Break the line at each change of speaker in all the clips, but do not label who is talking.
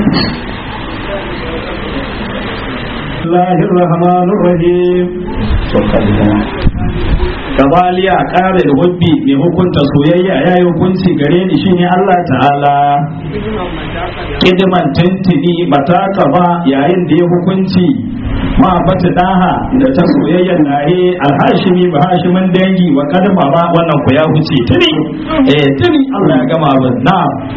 الله الرحمن الرحيم Kabaliya ƙara da hubbi mai hukunta soyayya ya yi hukunci gare ni shine Allah ta'ala kidiman tuntuni mataka ba yayin da ya hukunci ma bata daha da ta soyayya nahe alhashimi ba hashimin dangi wa kadama ba wannan ku ya huce tuni eh tuni Allah ya gama ba na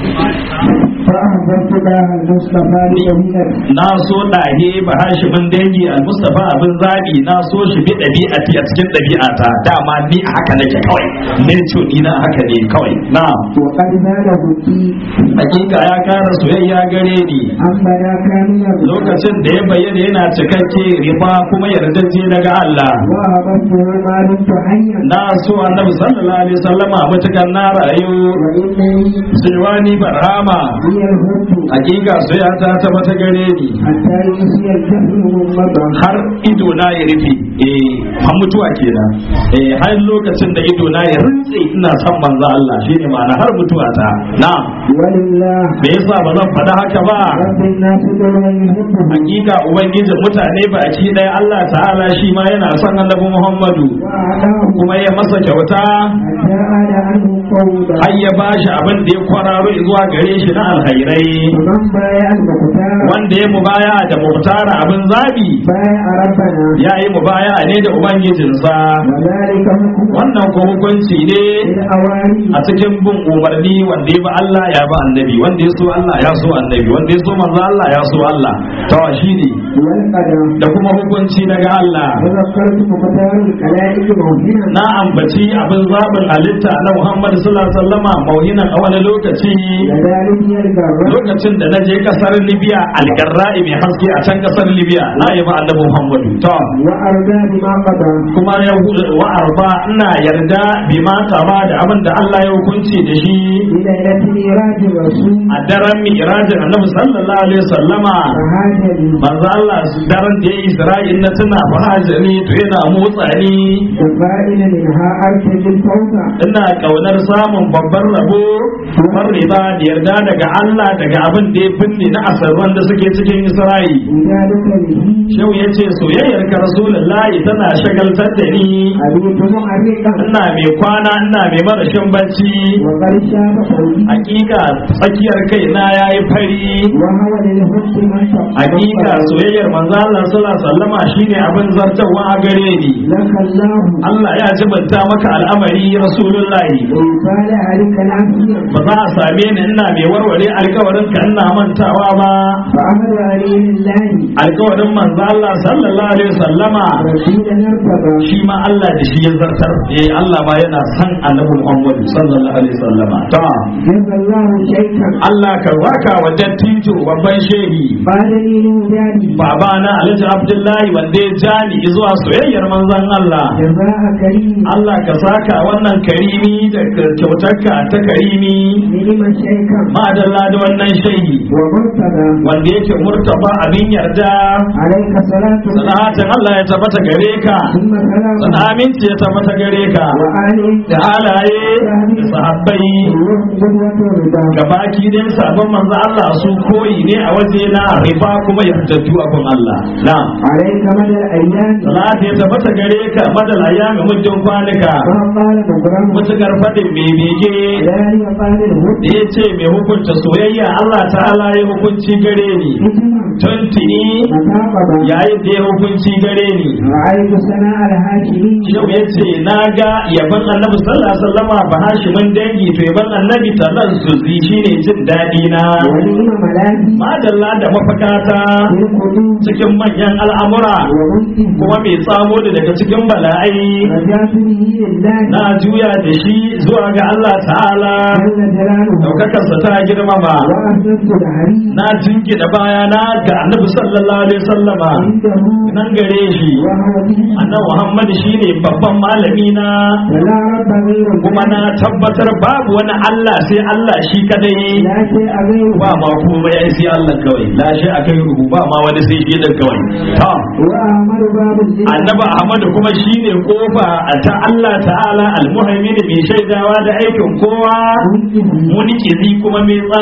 فأحببت الله المصطفى لأمير
na so dahe ba hashimin dangi al-mustafa abin zabi na so shi bi ɗabi'ati a cikin ɗabi'ata dama ni a haka nake kawai ne ce ni na haka ne kawai na
وقد زاد بكي
hakika ya kara soyayya gare ni
أما لا كامل
lokacin da ya bayyana yana cikakke riba kuma yardaje daga Allah
وأحببته ما دمت حيا
na so annabi sallallahu alaihi wasallama mutukar na rayu
وإنني
silwani barhama
هي الهد
hakika soyayya ta ta mata gare ni
حتى ينسي الجهل مضى
har ido na ya rufe eh har mutuwa kenan eh har lokacin da ido na ya rintse ina son manzo Allah shine ma'ana har mutuwa ta na
ولله
me yasa ba zan faɗa haka ba
رب الناس دون يحبه
hakika ubangijin mutane baki ɗaya Allah ta'ala shi ma yana son annabi Muhammadu
وأعطاه
kuma ya masa kyauta
حتى آل عنه قولا
har ya bashi abin da ya kwararo zuwa gare shi na alkhairai
ومن بايع المختار
wanda ya mubaya da mubtara abin zabi
بايع ربنا
ya yi mubaya ne da ubangijinsa
وذلك حكم
wannan ko hukunci ne
الأواني
a cikin bin umarni wanda ya bi Allah ya bi annabi wanda ya so Allah ya so annabi wanda ya so manzo Allah ya so Allah to shine
والقدم
da kuma hukunci daga Allah
وذكرت مختار الكلائك موهنا
na ambaci abin zaɓin halitta na Muhammad sallallahu alaihi wasallama mauhinan a wani lokaci
كذلك يلقى
lokacin da na je kasar Libya algarra'i mai haske a can kasar Libya na yi ba annabi Muhammadu to
وأرضى بما قضى
kuma ya wa arba ina yarda bi ma kama da abin da Allah ya hukunci da shi
بليلة ميراج الرسول
a daren mi'rajin annabi sallallahu alaihi wasallama
فهاجني
manzo Allah daren da ya yi Isra'il na tuna fahajani to yana motsa ni
وفائل منها أرتج الفوز
ina kaunar samun babban rabo babban riba da yarda daga Allah daga abin da ya binne na asarwan da suke cikin Isra'il
وذلك به
Shau ya ce soyayyar ka Rasulullahi tana shagaltar da ni
أبيت محرقا
ina mai kwana ina mai marashin bacci
وقد شاب قولي
hakika tsakiyar kai na yayi fari
وهو للحب من
hakika soyayyar manzo Allah sallallahu alaihi wasallama shine abin zartawa a gare ni
لك الله
Allah ya jibanta maka al'amari Rasulullahi
وقال عليك العافية
ba za a same ni ina mai warware alkawarin ka ina mantawa ba
فأمر عليه الله
alkawarin manzo Allah sallallahu alaihi wasallama
رسول نرتضى
shi ma Allah da shi ya zartar eh Allah ma yana san annabi Muhammad sallallahu alaihi wasallama ta
جزا الله شيخا
Allah ka waka wa dattijo babban shehi
قال لي نوداني
babana Alhaji Abdullahi wanda ya ja ni zuwa soyayyar manzon Allah
جزاء كريم
Allah ka saka wannan karimi da kyautarka ta karimi
نعم شيخا
ma'adalla da wannan shehi
ومرتضى
wanda yake murtaba abin yarda
عليك صلاة
salatin Allah ya tabbata gare ka
ثم سلام
sana aminci ya tabbata gare ka
وآل
da halaye da sahabbai
قدوة رضا
gabaki dai sabon manzo Allah su koyi ne a waje na riba kuma yardattu abin Allah na
عليك مدى الأيام
salati ya tabbata gare ka madal ayyami muddin kwanuka
ما قال مكرم
mutukar fadin mai bege
لا يقال الهد
da ya ce mai hukunta soyayya Allah ta'ala ya hukunci gare ni
حكما
tuntuni
متاقبا
yayin da ya hukunci gare ni
رأيت سناء الهاشمي
yau ya ce na ga yaban annabi sallallahu alaihi wasallama ba hashimin dangi to yaban annabi tallan su zi shine jin daɗi na
ونعم ملاذي
madalla da mafakata
بالقلوب
cikin manyan al'amura
ومنتهى
kuma mai tsamo da daga cikin bala'ai
رجعت به لله
na juya da shi zuwa ga Allah ta'ala
جل جلاله
daukakarsa ta girmama
وأسلمت دهري
na jingina bayana ga annabi sallallahu alaihi wasallama
عنده
nan gare shi
وهو به
annabi Muhammad shine babban malami na
ولا رب غيره
kuma na tabbatar babu wani Allah sai Allah shi kadai
لا شيء غيره
ba ma kuma ya sai Allah kawai la shi akai ruhu ba ma wani sai shi dan kawai ta
وأحمد باب الجنة
annabi Ahmad kuma shine kofa ta Allah ta'ala almuhaimin mai shaidawa da aikin kowa
منتهى
munikizi kuma mai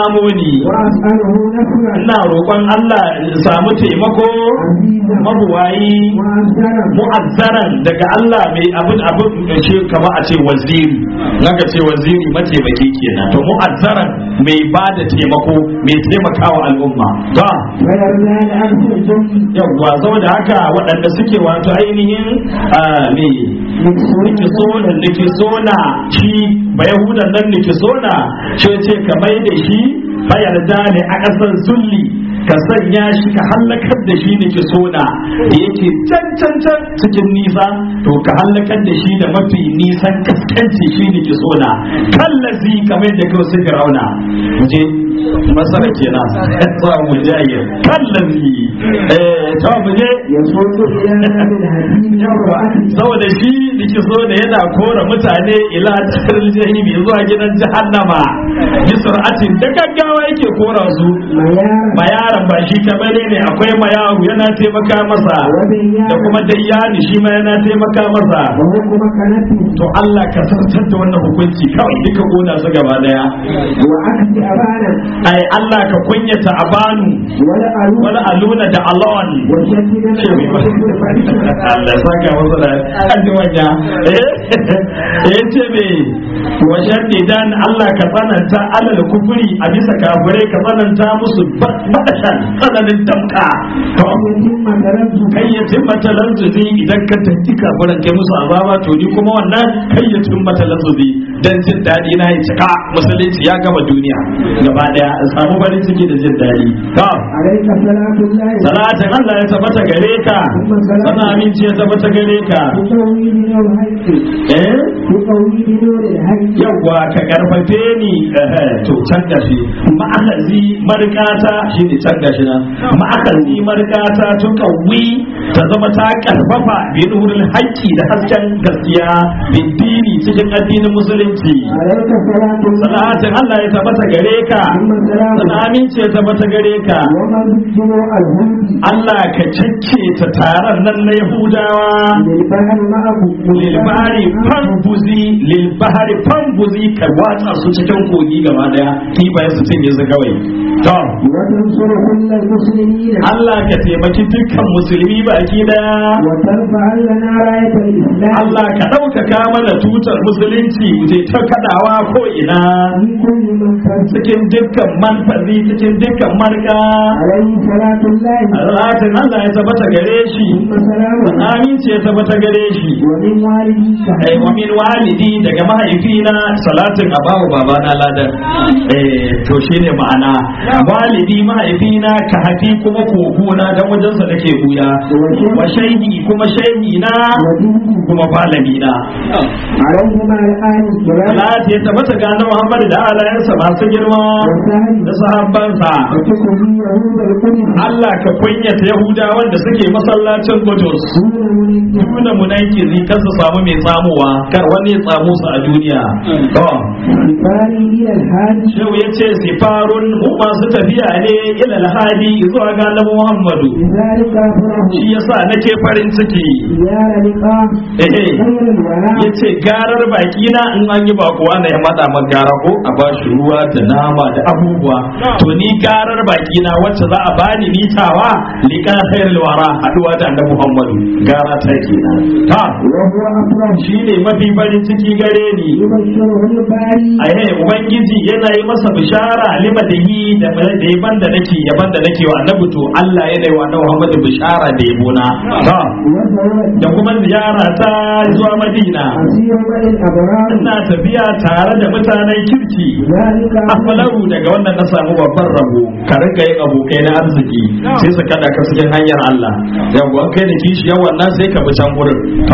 tsamo ni
وأسأله نصرا
ina roƙon Allah in samu taimako
عزيزا
mabuwayi
وأنصرا
mu'azzaran daga Allah mai abin abin ce kama a ce waziri naka ce waziri mataimaki kenan to mu'azzaran mai ba da taimako mai taimakawa al'umma ba
ويرضى لأنف الجن
yawwa saboda haka waɗanda suke wato ainihin ah, me nikisona nikisona shi ba yahudan nan nikisona shi ce ka mai da shi bayarda ne a ƙasar zulli ka sanya shi ka hallakar da shi nikisona da yake can can can cikin nisa to ka hallakar da shi da mafi nisan kaskanci shi nikisona kallazi kamar da kawai suka rauna je masara kenan sa mu jaye kallazi eh to mu je
يصوت إلى نار الحديد والرأس
saboda shi dake so da yana kora mutane ila taril jahimi zuwa gidan jahannama bi sur'atin da gaggawa yake kora su
ميارا
mayaran ba shi kamar ne akwai mayaru yana taimaka masa da
وبيانا
kuma dayyani shi ma yana taimaka masa
وحكم كنفه
to Allah ka sartar da wannan hukunci kawai duka kona su gaba daya
وعكس أبانا
ai Allah ka kunyata abanu
ولا ألوم
wani aluna da alon
وشدد
Allah saka masa da kaji wanya eh ce me wajen idan Allah ka tsananta alal kufuri a bisa kafirai ka tsananta musu badashan tsananin damka to
يتم تلبس
kai ya timmata lanzuzi idan ka tanki kafiran kai musu azaba to ni kuma wannan kai ya timmata lanzuzi dan jin daɗi na ya cika musulunci ya gama duniya gaba daya in samu farin ciki da jin daɗi to
عليك صلاة الله
salatin Allah ya tabbata gare ka sana aminci ya tabbata gare ka
بتوحيد نور الحق
eh
بتوحيد نور الحق
yawwa ka karfafe ni eh, to can gashi ma'akazi markata shine can gashi nan ma'akazi markata to kawwi ta zama ta karfafa bi nurul haqqi da hasken gaskiya bin dini cikin addinin musulunci
عليك صلاة الله
salatin Allah ya tabbata gare ka
ثم سلام
sana aminci ya tabbata gare ka
ومن ذكر الهند
Allah ka cacce ta taron nan na Yahudawa
للبحر معه
lilbahari fambuzi lilbahari fambuzi ka watsa su cikin kogi gaba daya kifayen su cinye su kawai to
وتنصر كل المسلمين
Allah ka taimaki dukkan musulmi baki daya
وترفع لنا راية الإسلام
Allah ka ɗaukaka mana tutar musulunci je ta kadawa ko ina
من كل من فرد
cikin dukkan manfazi cikin dukkan marka
عليه صلاة الله
Salatin Allah ya tabbata gare shi
ثم سلامه
aminci ya tabbata gare shi
ومن والديك
eh wa min walidi daga mahaifina salatin abawu babana ladan eh to shine ma'ana walidi mahaifina ka hafi kuma kokona dan wajen sa nake buya wa shaihi kuma shaihi na
ودينك
kuma malami na
عليهما الآن الكرام
salati ya tabbata ga annabi Muhammad da alayansa masu girma
وسهل
da sahabbansa
وتكون يهود القدس
Allah ka kunyata Yahudawan da suke masallacin Qudus
دون منك
nuna munakiri kar su samu mai tsamuwa kar wani ya tsamu su a duniya to
سفاري إلى الحاج
Shehu ya ce sifarun mu masu tafiya ne ila alhadi zuwa ga Annabi Muhammadu
لذلك أفرح
shi yasa nake farin ciki
زيارة لقاء
eh
خير الولاء
ya ce garar baki na in an yi bakuwa na ya mada man gara ko a ba shi ruwa da nama da abubuwa to ni garar baki na wacce za a bani nitawa liqa khairul wara haduwa da Annabi Muhammadu gara ta kenan ta
وهو أفرح
shine mafi farin ciki gare ni
يبشره الباري
ahe ubangiji yana yi masa bishara lima da yi da da yaban da nake yaban da nake wa annabi to Allah yana yi wa annabi Muhammad bishara da yabona ta
وثورة
da kuma ziyara ta zuwa Madina
أسير بني الأبرار
ina tafiya tare da mutanen kirki
ذلك
afalaru daga wannan na samu babban rabo ka rika yin abokai na arziki sai su kada ka cikin hanyar Allah yawwa kai da kishi yawan nan sai ka bi can gurin to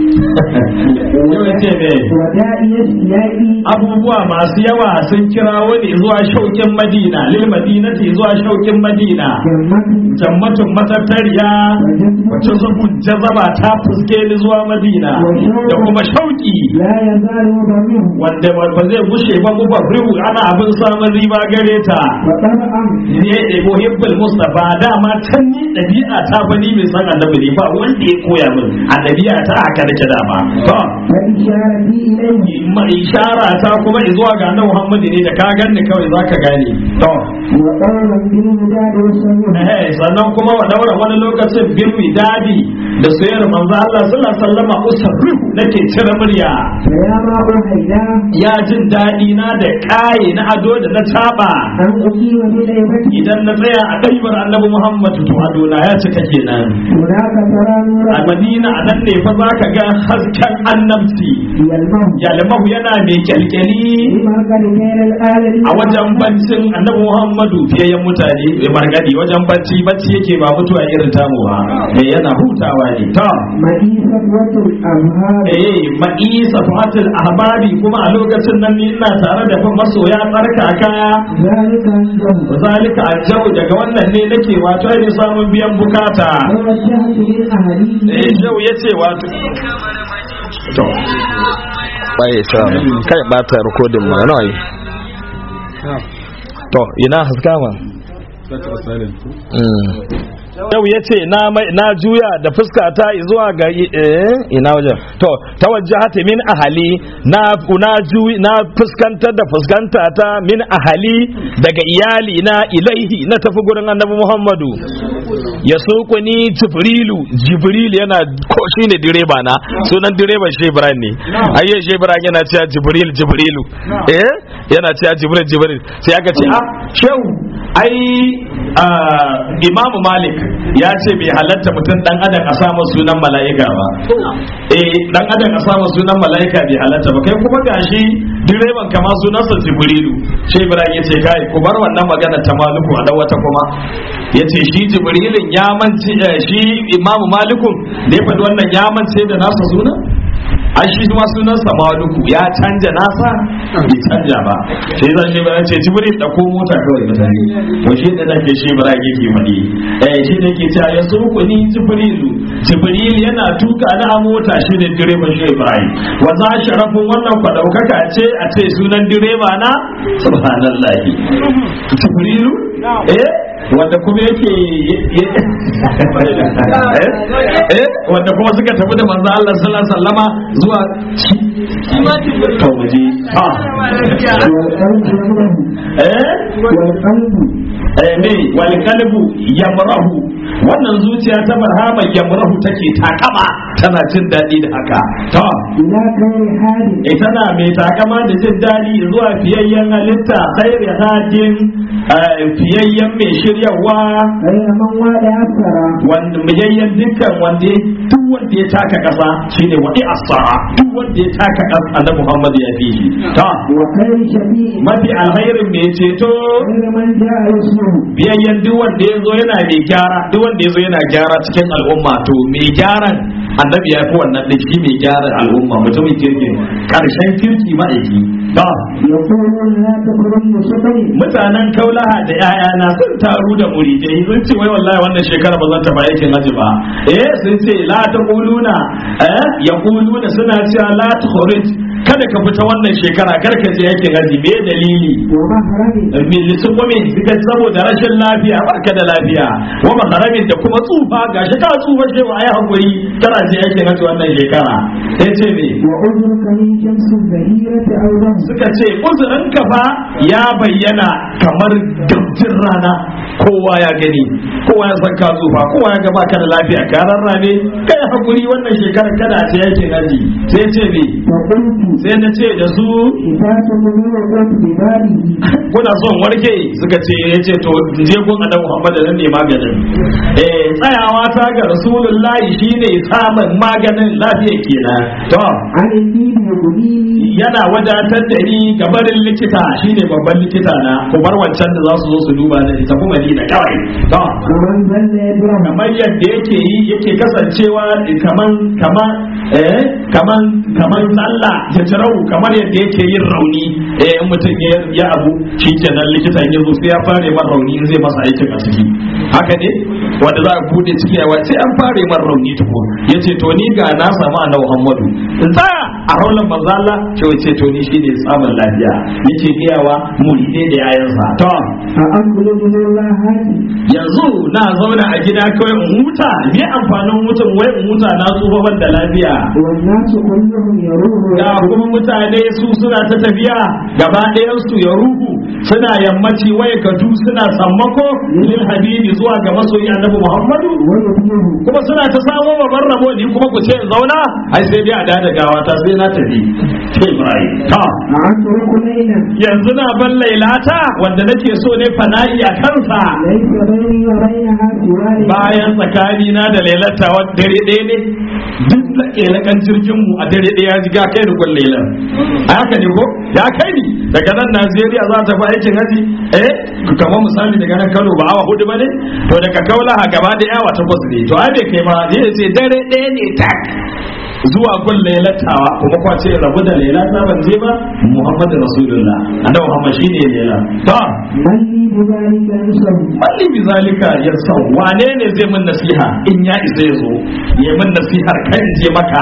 yau ce ne
ودائي السيائي
abubuwa masu yawa sun kirawo ne zuwa shaukin madina lil madinati zuwa shaukin madina
جمة
jammatun matattariya
وجسم
wacce zubun jazaba ta fuske ni zuwa madina da kuma shauki
لا يزال ضمه
wanda ba zai gushe ba mu rihu ana abin samun riba gare ta
وطبعا
ne da muhibbul mustafa dama can ni dabi'a ta fa ni mai san annabi ne ba wanda ya koya min a dabi'a ta haka nake dama to
فإشارتي إليه
ma ishara ta kuma zuwa ga annabi Muhammad ne da ka ganni kawai zaka gane to
وقولا بالمداد والسميع
eh sannan kuma wa daura wani lokacin bil widadi da soyayyar manzo Allah sallallahu alaihi wasallam usarrihu nake cire murya
فيا ما أهيدا
ya jin daɗi na da ƙaye na ado da na taba
أن أقيم بليبتي
idan na tsaya a ɗaibar annabi Muhammad to adona ya cika kenan
هناك ترى
a
نورا
Madina a nan ne fa za ka ga hasken annabci
يلمه
yalmahu yana mai kyalkyali
لما قد كان الآلة
a wajen baccin annabi Muhammadu fiyayyen mutane mai margadi wajen bacci bacci yake ba mutuwa irin tamu ba mai yana hutawa ne ta
مئيسة وتر الأبهار
eh ma'isa fatil ahbabi kuma a lokacin nan ni ina tare da fa masoya tsarka kaya
ذلك عنده
zalika aljau daga wannan ne nake wato ai samun biyan bukata
توجهت للأهالي
eh jau yace wato to
bai sa kai bata recording ma nawa yi to ina haska ma Mm.
yau ya ce na juya da fuska ta zuwa ga eh, ina wajen to ta wajahata min ahali na na juyi na fuskantar da fuskanta ta min ahali daga iyali na ilaihi na tafi gurin annabi muhammadu ya suku ni jibrilu jibril yana ko shine direba na sunan direban shebran ne ayye shebran yana cewa jibril jibrilu eh yana cewa jibril jibril sai aka ce ah shehu ai ah, imamu malik ya ce bai halatta mutum dan adam a samu sunan mala'ika ba eh dan adam a samu sunan mala'ika bai halatta ba kai kuma gashi direban kama sunansa jibrilu shi ibrahim ya ce kai ku bar wannan magana ta maluku a dan wata kuma ya ce shi jibrilin ya mance eh, shi imamu malikun da ya faɗi wannan ya mance da nasa sunan an shi ma sunansa maluku ya canja nasa bai canja ba sai zan shi bara ce jibril da ko mota kawai mutane to shi da nake shi bara yake faɗi eh shi ne ke cewa ya suku ni jibrilu jibril yana tuka na a mota shi ne direban shi ibrahim wa za sharafin wannan kwa daukaka ce a ce sunan direba na subhanallahi jibrilu eh wanda kuma yake eh wanda kuma suka tafi da manzo Allah sallallahu alaihi wasallama zuwa to muje ha
والقلب يمره
eh
والقلب
eh ne wal qalbu yamrahu wannan zuciya ta marhaba yamrahu take takama tana jin daɗi da haka to
إلى خير حال
eh tana mai takama da jin daɗi zuwa fiyayyen halitta khairi hadin eh, fiyayyen mai shiryawa
غير من وعد أثر
wanda mujayyan dukkan wanda ya duk wanda ya taka kasa shine wadi asara duk wanda ya taka kasa annabi Muhammad ya fi shi ta
وخير شفيع
mafi alkhairin mai ceto
غير من جاء يسره
biyayyen duk wanda ya zo yana mai gyara duk wanda ya zo yana gyara cikin al'umma to mai gyaran annabi ya fi wannan da shi mai gyara al'umma mutumin kirkin karshen kirki ma'aiki ta
يقولون لا تكرم بسطر
mutanen kaulaha da yayana sun taru da muridai sun ce wai wallahi wannan shekara ba zan taɓa aikin haji ba eh sun ce la ta kuluna eh ya kuluna suna cewa la ta kada ka fita wannan shekara kar ka je aikin haji me dalili
ومهرم
milisun kuma suka saboda rashin lafiya barka da lafiya wa maharamin da kuma tsufa gashi ka tsufa ce ba ai hakuri kana je aikin haji wannan shekara sai ce me
وأذرك من شمس الزهيرة أيضا
suka ce uzurinka fa ya bayyana kamar gamjin rana kowa ya gani kowa ya san ka zufa kowa ya gaba ka da lafiya ka rarrabe kai hakuri wannan shekarar kada a ce yakin haji sai ce me
فقلت
sai na ce da su
إذا تمني وقلت ببابه
kuna son warke suka ce ya ce to je gun annabi Muhammad nan ne maganin eh tsayawa ta ga rasulullahi shine samun maganin lafiya kenan to
عن الدين يغنيني
yana wadatar da ni ga barin likita shine babban likita na ku bar wancan da za su zo su duba da ita kuma ni da kawai to
ومن ظل يدرم
kamar yadda yake yi yake kasancewa kaman kaman eh kaman kaman sallah ya jarau kamar yadda yake yin rauni eh in mutum ya ya abu shikenan likitan ya zo sai ya fare man rauni in zai masa aikin a ciki haka ne wanda za a bude ciki yawa sai an fare man rauni tuko yace to ni ga na samu annabi Muhammadu in tsaya a raulan manzo Allah ce wace to ni shine tsamin lafiya yake gayawa muride da yayansa to
أأخرج الله هاتي
yanzu na zauna a gida kawai in huta me amfanin hutun wai in huta na tsufa ban da lafiya
والناس كلهم يروه
ga kuma mutane su suna ta tafiya gaba ɗayan su ya ruhu suna yammaci waya gadu suna sammako lil habibi zuwa ga masoyi annabi Muhammadu
ويبيه
kuma suna ta samo babban rabo ni kuma ku ce in zauna ai sai dai a dada gawa ta sai na tafi sai Ibrahim ta
أترك ليلا
yanzu na ban lailata wanda nake so ne fana'i a kansa
ليس بيني وبينها سوى
bayan tsakani na da lailata wa dare ɗaya ne duk da ƙelakan jirgin mu a dare ɗaya ya ji ga kai da kwan lailan a haka ne ko ya kai ni daga nan Najeriya za ta fi aikin haji eh kamar misali daga nan Kano ba awa hudu ba ne to daga Kaulaha gaba da yawa takwas ne to ai bai kai ma zai ce dare ɗaya ne tak zuwa gun lailatawa kuma kwa ce rabu da lailata ban je ba Muhammadu Rasulullah annabi Muhammad shine laila to
من لي بذلك يسر
malli bi zalika ya san wane ne zai min nasiha in ya isa ya zo ya min nasihar kan je maka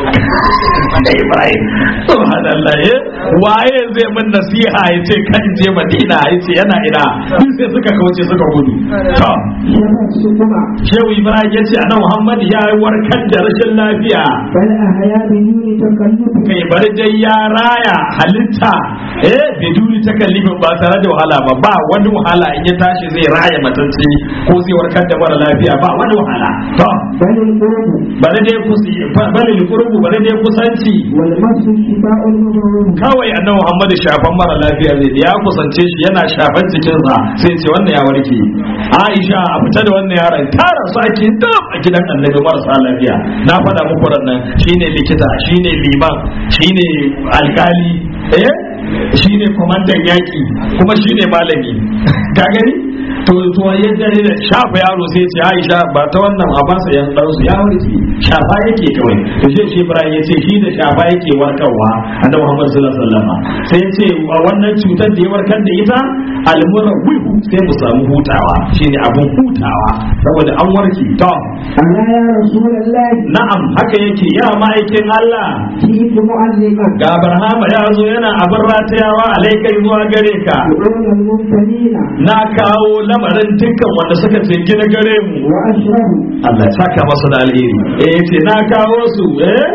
da ibrahim subhanallah eh waye zai min nasiha ya ce kan je madina ya ce yana ina duk sai suka kauce suka gudu to
شفت سكما
shehu ibrahim ya ce anan muhammad ya warkar da rashin lafiya
بل أحيا بدون تكلف
kai bari dai ya raya halitta eh biduni takallifin ba tare da wahala ba ba wani wahala in ya tashi zai raya matacce ko zai warkar da mara lafiya ba wani wahala to
بل القرب
bari dai kusi bari likurbu bari dai kusanci
والمس شفاء المضروب
kawai annabi Muhammad shafan mara lafiya zai da ya kusance shi yana shafan cikinsa sai ce wannan ya warke Aisha a fita da wannan yaron tara su ake dab a gidan annabi marasa lafiya na faɗa muku nan shine likita shine liman shine alkali eh shine kwamandan yaki kuma shine malami ka gani to to ya dare da shafa yaro sai ce Aisha ba ta wannan a ba sa yan dan su ya warke shafa yake kawai to shi shi Ibrahim ya ce shi da shafa yake warkarwa annabi Muhammad sallallahu alaihi wasallam sai ya ce a wannan cutar da ya warkar da ita almurawwihu sai mu samu hutawa shine abun hutawa saboda an warke to
ألا يا رسول الله
na'am haka yake ya ma'aikin Allah
جئت معلقا
ga Barhama ya zo yana abin ratayawa alaikai zuwa gare ka
دعون المبتلين
na kawo lamarin dukkan wanda suka ce gina gare mu
وأشرب
Allah ya saka masa da alheri eh ce na kawo su eh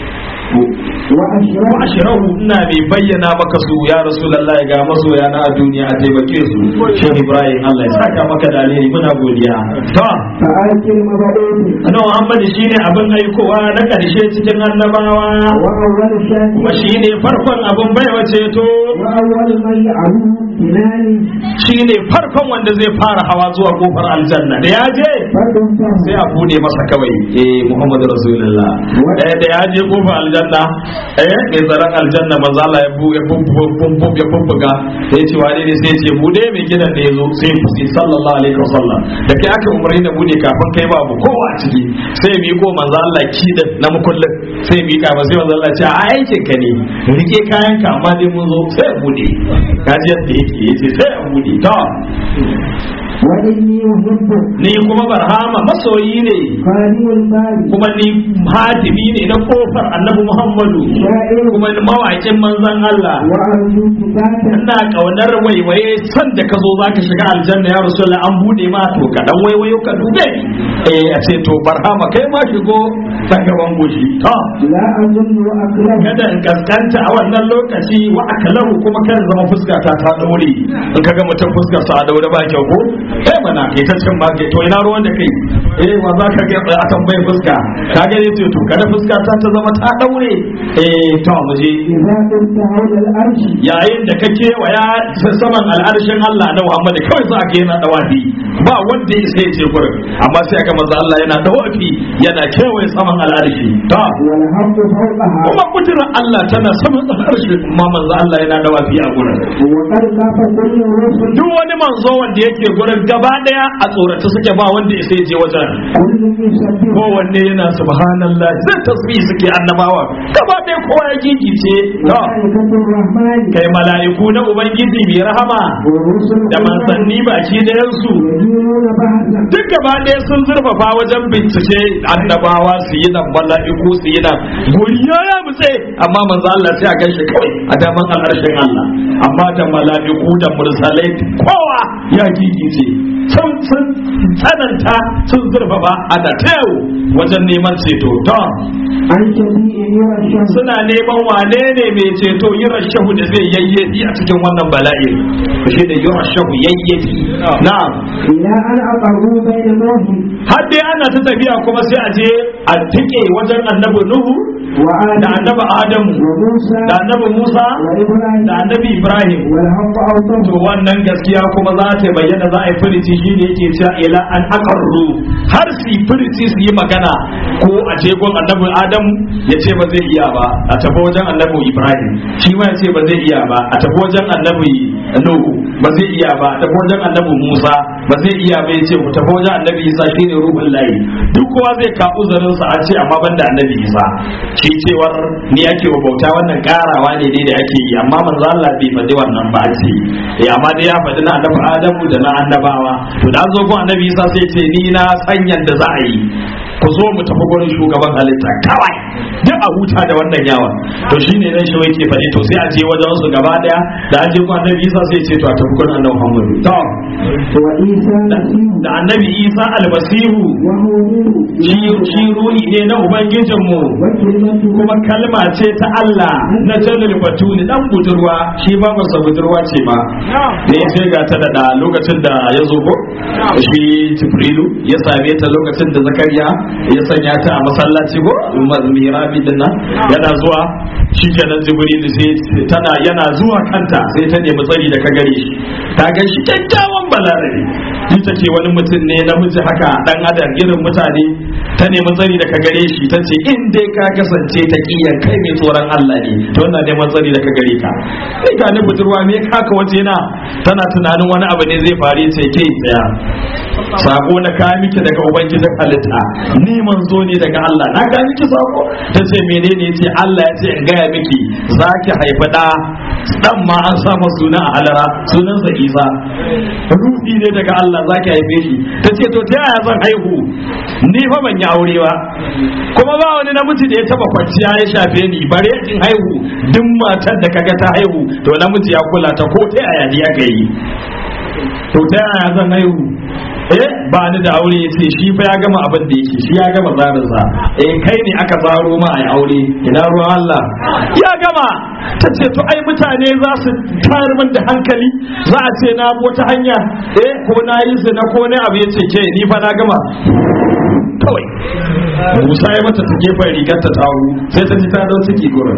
وأشرب
wa ashrahu ina mai bayyana maka su ya rasulullahi ga masoya na a duniya a taimake su shehu ibrahim Allah ya saka maka da alheri muna godiya to
فآكل مبعوث
annabi muhammad shine abin aikowa na karshe cikin annabawa
وأول
kuma
شاكر
shine farkon abin baiwa ceto
وأول من يعلو بلال
shine farkon wanda zai fara hawa zuwa kofar aljanna da ya je
فدمته
sai a bude masa kawai eh Muhammadu Rasulullah eh da ya je kofar aljanna eh mai tsaron aljanna manzo Allah ya bu ya bubbu ya bubbuga sai ya ce wani ne sai ya ce bude mai gidan da yazo sai ya fusi sallallahu alaihi wasallam da kai aka umarni da bude kafin kai babu kowa a ciki sai ya miko manzo Allah ki da na mukullin sai ya mika ba sai manzo Allah ya ce a aikin ka ne rike kayan ka amma dai mun zo sai ya bude kaji yadda yake yace sai ya bude to
وإني أحب
ni kuma barhama masoyi ne
خادم الباب
kuma ni hatimi ne na kofar annabi muhammadu
شاعر
kuma ni mawaƙin manzon Allah
وأرجو كتابا
ina kaunar waiwaye san da ka zo za ka shiga aljanna ya rasulullah an bude ma to ka dan waiwayo ka dube eh a ce to barhama kai ma shigo ta gaban goshi to
لا أظن وأكره
kada in kaskanta a wannan lokaci wa akalahu kuma kan zama fuska ta ta daure in kaga mutum fuskar sa a daure ba kyau ko eh mana kai ta cin ba kai to ina ruwan da kai eh wa za ka ga a tambayin fuska ka ga yace to kada fuska ta ta zama ta daure eh to mu je
إذا كنت حول الأرش
yayin da ka kewaya saman al'arshin Allah na Muhammad kawai za ka yana dawafi ba wanda ya sai ce gurin amma sai aka manzo Allah yana dawafi yana kewaye saman al'arshi to
والحق فوقها
kuma kudirar Allah tana saman al'arshi amma manzo Allah yana dawafi a gurin
وقد خاف كل الرسل
duk wani manzo wanda yake gurin gaba daya a tsorace suke ba wanda ya sai je wajen ranar
كل يسبح
kowanne yana subhanallah zai tasbih suke annabawa gaba ɗaya kowa ya gigice to
ملائكة الرحمن
kai mala'iku na ubangiji mai rahama
ورسل
da manzanni baki ɗayansu
يدينون بحثا
duk gaba ɗaya sun zurfafa wajen bincike annabawa su yi nan mala'iku su yi nan guri ya ya mutse amma manzo Allah sai a ganshi kawai a daman al'arshin Allah amma da mala'iku da mursalai kowa ya gigice sun sun tsananta sun zurfafa a da tayo wajen neman ceto to
عن شفيع يرى الشمس
suna neman wane ne mai ceto yi rashahu da zai yayyafi a cikin wannan bala'in shi da yi rashahu yayyafi na'am
إلى أن أقروا بين نوح
har dai ana ta tafiya kuma sai a je a tike wajen annabi nuhu da
وآدم
annabi adamu
وموسى
da annabi musa
وإبراهيم
da annabi ibrahim
والحق
to
أوطه
wannan gaskiya kuma za ta bayyana za a yi firici shi ne yake cewa ila an aqarru har su yi firici su yi magana ko a je gon annabi adamu ya ce ba zai iya ba a tafi wajen annabi ibrahim shi ma ya ce ba zai iya ba a tafi wajen annabi nuhu ba zai iya ba a tafi wajen annabi musa ba zai iya ba ya ce ku tafi wajen annabi isa shi ne ruhun layi duk kowa zai ka uzurinsa a ce amma banda annabi isa shi cewar ni ake wa bauta wannan karawa ne dai da ake yi amma manzo Allah bai faɗi wannan ba ce eh amma dai ya faɗi na annabi Adamu da na annabawa to da an zo gun annabi Isa sai ce ni na san yanda za a yi ku zo mu tafi gurin shugaban halitta kawai duk a huta da wannan yawa to shine nan shi yake faɗi to sai a je wajen su gaba daya da an je gun annabi Isa sai ce to a tafi gurin annabi Muhammad to
وعيسى المسيح
da annabi Isa almasihu
وهو روح
shi shi ruhi ne na ubangijinmu
وكلمته
kuma kalma ce ta Allah na jalil batuli dan budurwa shi ba masa budurwa ce ba ne sai ga ta da lokacin da ya zo ko shi Jibrilu ya same ta lokacin da Zakariya ya sanya ta a masallaci ko mirabi din nan yana zuwa shi kenan Jibrilu sai tana yana zuwa kanta sai ta nemi tsari da ka gare shi ta ga shi kyakkyawan balarabe ita ce wani mutum ne namiji haka dan adam irin mutane ta nemi tsari da ka gare shi ta ce in dai ka kasance ta kiyan kai mai tsoron Allah ne to wannan neman tsari da ka gare ka sai ga ni budurwa me kaka waje na tana tunanin wani abu ne zai faru ce ke tsaya sako na ka miki daga ubangijin halitta ni manzo ne daga Allah na ka miki sako ta ce menene ce Allah ya ce in gaya miki zaki haifa da dan ma an sa masa suna a halara sunansa Isa ruhi ne daga Allah zaki haife shi ta ce to ta yaya zan haihu ni fa ban yi aure ba kuma ba wani namiji da ya taba kwanciya ya shafe ni bare in haihu duk matar da kaga ta haihu to namiji ya kula ta ko ta yaya ne aka yi to ta yaya zan haihu eh ba ni da aure ya ce shi fa ya gama abin da yake shi ya gama zarinsa eh kai ne aka zaro ma a aure ina ruwan Allah ya gama ta ce to ai mutane za su tayar min da hankali za a ce na wata hanya eh ko na yi zina ko ne abu ya ce ke ni fa na gama kawai Musa ya mata ta gefen rigar ta tawo sai ta ji ta dau ciki gurin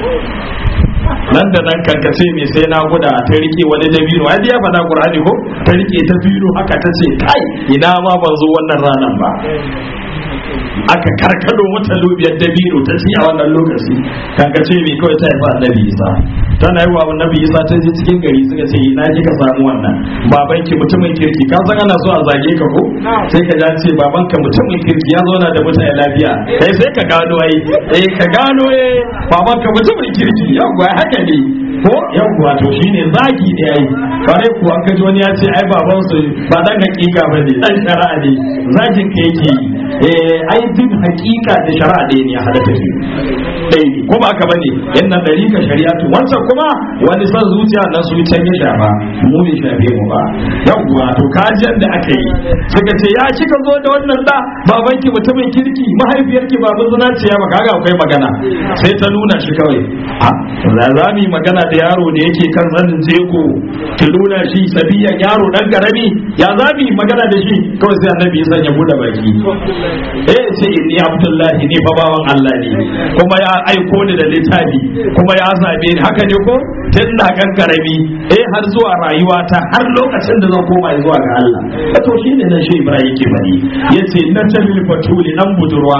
nan da nan kankace mai sai na guda ta rike wani dabino ai ya faɗa qur'ani ko ta rike ta biro haka ta ce kai ina ma ban zo wannan ranan ba aka karkado wata lubiyar dabino ta ci a wannan lokaci kankace mai kawai ta haifa annabi isa tana yi wa annabi isa ta je cikin gari suka ce ina kika samu wannan babanki mutumin kirki ka san ana so a zage ka ko sai ka ce babanka mutumin kirki ya zauna da mutane lafiya kai sai ka gano ai eh ka gano eh babanka mutumin kirki yawwa haka ne ko yawwa to shine zagi ne ai kare ku an kaji wani ya ce ai baban su ba dan hakika bane dan shari'a ne zagin ka yake yi eh ai din hakika da shari'a ne ne hada take dai ko ba haka bane yannan dari ka shari'atu wancan kuma wani san zuciya nan su can ya shafa mu bai shafe mu ba yawwa to kajiyar da aka yi suka ce ya kika zo da wannan da babanki mutumin kirki mahaifiyarki baban zuna ce ya baka ga akwai magana sai ta nuna shi kawai a za mu yi magana da yaro da yake kan zanin jego ki nuna shi sabiya yaro dan karami ya za mu yi magana da shi kawai sai annabi ya sanya bude baki eh ce inni abdullahi ni fa bawan Allah ne kuma ya aiko ni da littafi kuma ya zabe ni haka ne ko tun ina kan karami eh har zuwa rayuwata har lokacin da zan koma zuwa ga Allah to shine nan shi Ibrahim yake bari yace na tabil fatuli dan budurwa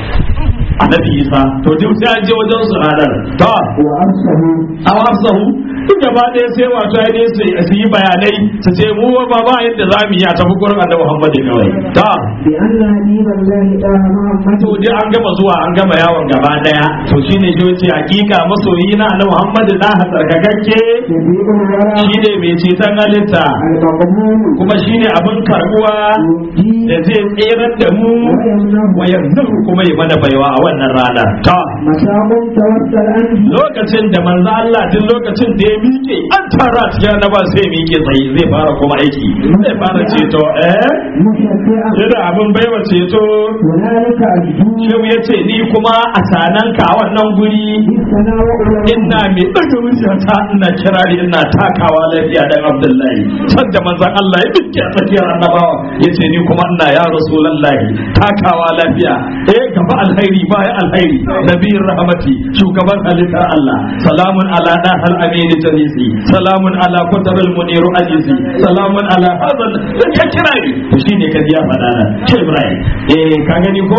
annabi Isa to duk sai an je wajen su ranar to
وأرسله
awasahu duk gaba ɗaya sai wato ya dai su yi bayanai su ce mu ba ba yadda za mu yi a tafi gurin annabi Muhammad kawai ta
بأن حبيب الله تعالى محمد
to dai an gama zuwa an gama yawon gaba daya to shine shi ce hakika masoyi na annabi Muhammad da tsarkakakke
شفيع الورى
shine mai ceton halitta
المقبول
kuma shine abin karbuwa
يهدي
da zai tserar da mu
ويمنه
wa yanzu kuma ya mana baiwa a wannan ranar ta
مساق توسل عنه
lokacin da manzo Allah duk lokacin da ya miƙe an tara cikin annaba sai miƙe tsaye zai fara kuma aiki zai fara ceto eh
مشفعا
yana abin baiwa ceto
هنالك أجدو
shehu ya ce ni kuma a sananka a wannan guri
بالثناء والعلو
ina mai ɗaga muryata ina kirari ina takawa lafiya dan abdullahi can da manzon Allah ya miƙe a tsakiyar annabawa ya ce ni kuma ina ya rasulallahi takawa lafiya eh gaba alhairi baya alhairi nabiyyin rahmati shugaban halittar Allah salamun ala dahal amin jalisi salamun ala kutabul muniru ajizi salamun ala hadal ya kirari to shine kaji ya faɗa nan ce Ibrahim eh ka gani ko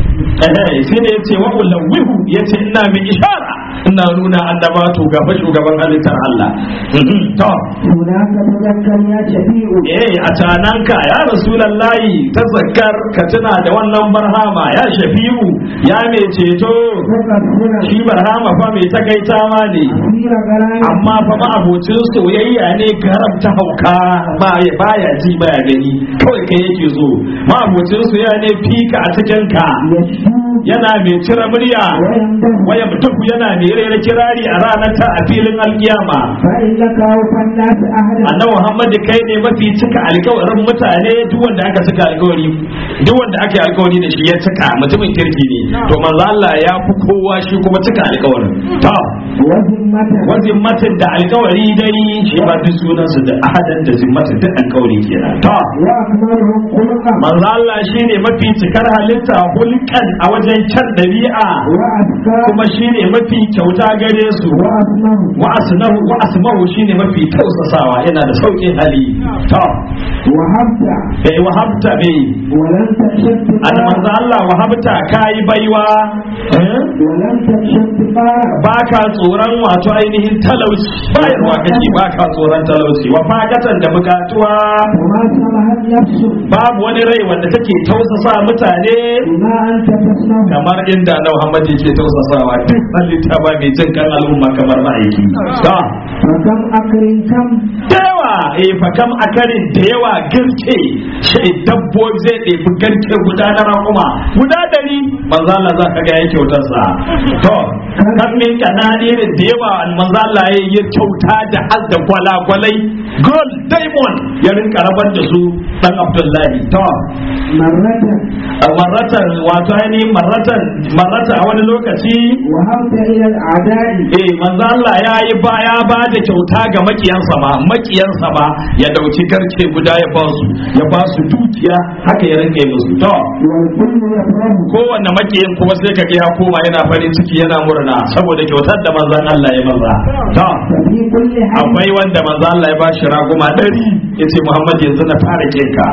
eh sai ne yace wa ulawwihu yace ina mai ishara ina nuna annaba to gaba shugaban halittar Allah Mhm, to
هناك تذكر يا شفيع
eh a cananka ya rasulallahi tazakkar ka tuna da wannan barhama ya shafi'u ya mai ceto
تكفر
shi barhama fa mai takaita ma ne
أسير غرام
amma fa ma'abocin soyayya ne garam ta hauka ba ya baya ji baya gani kawai kai yake zo ma'abocin soyayya ne fika a cikin ka
يشدو
yana mai cire murya
ويمده
waya mutum yana mai rera kirari a ranar ta a filin alkiyama
فإنك أوفى الناس أهلا
annabi Muhammad kai ne mafi cika alkawarin mutane duk wanda aka cika alkawari duk wanda aka yi alkawari da shi ya cika mutumin kirki ne to manzo Allah ya fi kowa shi kuma cika alkawarin to
وذمة
wazin matin da alkawari dai shi ba duk sunan su da ahadan da zimmatin duk alkawari kenan to
وأكملهم خلقا
manzo Allah shine mafi cikar halitta hulkan a wajen kyan dabi'a
وأذكى
kuma shine mafi kyauta gare su
وأسمه
wa asnahu wa asmahu shine mafi tausasawa yana da saukin hali to
وهبت
bai wahabta bai
ولم تكشف
an manzo Allah wahabta kai baiwa eh?
ولم تكشف قارا
baka tsoron wato ainihin talauci bayarwa kake baka tsoron talauci wa fakatan da bukatuwa
وما سمحت نفسه
babu wani rai wanda take tausasa mutane
بما أنت تصنع
kamar inda na Muhammad yake tausasawa duk halitta ba mai jin kan al'umma kamar ma'aiki ta
فكم أكر كم
da yawa eh fa kam akarin da yawa garke shi dabbobi zai ɗebi garke guda na raƙuma guda ɗari manzo Allah za ka ga ya kyautar sa to kan min kanadirin da yawa manzo Allah ya yi kyauta da har da gwalagwalai gold diamond ya rinka rabar da su dan Abdullahi to
مرة
marratan wato ainihin marratan marrata a wani lokaci
وهبت إلى الأعداء
eh manzo Allah ya yi baya ba da kyauta ga makiyansa ma makiyansa ma ya dauki garke guda ya ba su ya ba su dukiya haka ya rinka yi musu to
والكل يفرح
kowanne makiyin kuma sai ka ga ya koma yana farin ciki yana murna saboda kyautar da manzon Allah ya maza to
ففي كل حي
akwai wanda manzo Allah ya bashi raguma ɗari yace Muhammad yanzu na fara kinka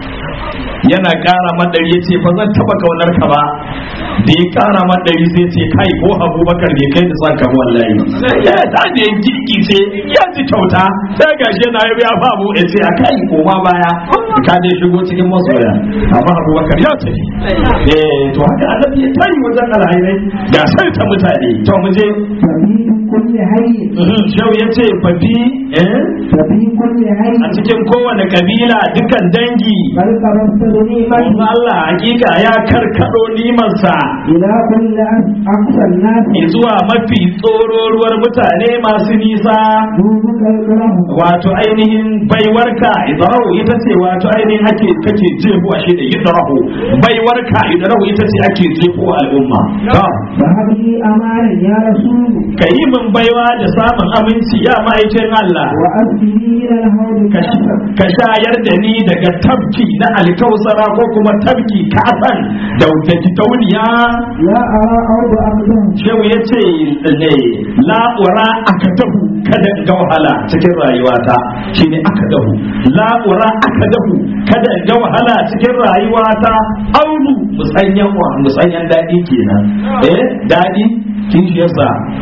yana ƙara madari yace ba zan taba kaunar ka ba da ya ƙara madari sai ce kai ko Abubakar bai kai da son ka wallahi ya ta da gigi ce ya ji kyauta sai gashi yana yi ya babu ya ce a kai koma baya ka dai shigo cikin masoya amma Abubakar ya tafi eh to haka annabi ya tayi wajen alhairai ga sai ta mutane to mu je
ففي كل حي
Shehu ya ce fafi eh
ففي كل حي
a cikin kowane kabila dukan dangi
بل قربت
Manzo
نعمة
Allah hakika ya karkado nimansa
إلى كل أقصى الناس
zuwa mafi tsororuwar mutane masu nisa
دونك الكرم
wato ainihin baiwarka idrahu ita ce wato ainihin ake kake jefuwa shi da idrahu baiwarka idrahu ita ce ake jefuwa al'umma to
فهب لي أمانا يا رسول
ka yi min baiwa da samun aminci ya ma'aikin Allah
وأسقني إلى الهول
ka
كأسا
ka shayar da ni daga tabki na alkausara ko kuma tabki kasan da da gidauniya
لا أرى أرض أقدم
shehu ya ce ne la'ura aka dahu kada in ga wahala cikin rayuwata shine aka dahu la'ura aka dahu kada in ga wahala cikin rayuwata aunu musanyan wa musanyan daɗi kenan eh daɗi kishiyarsa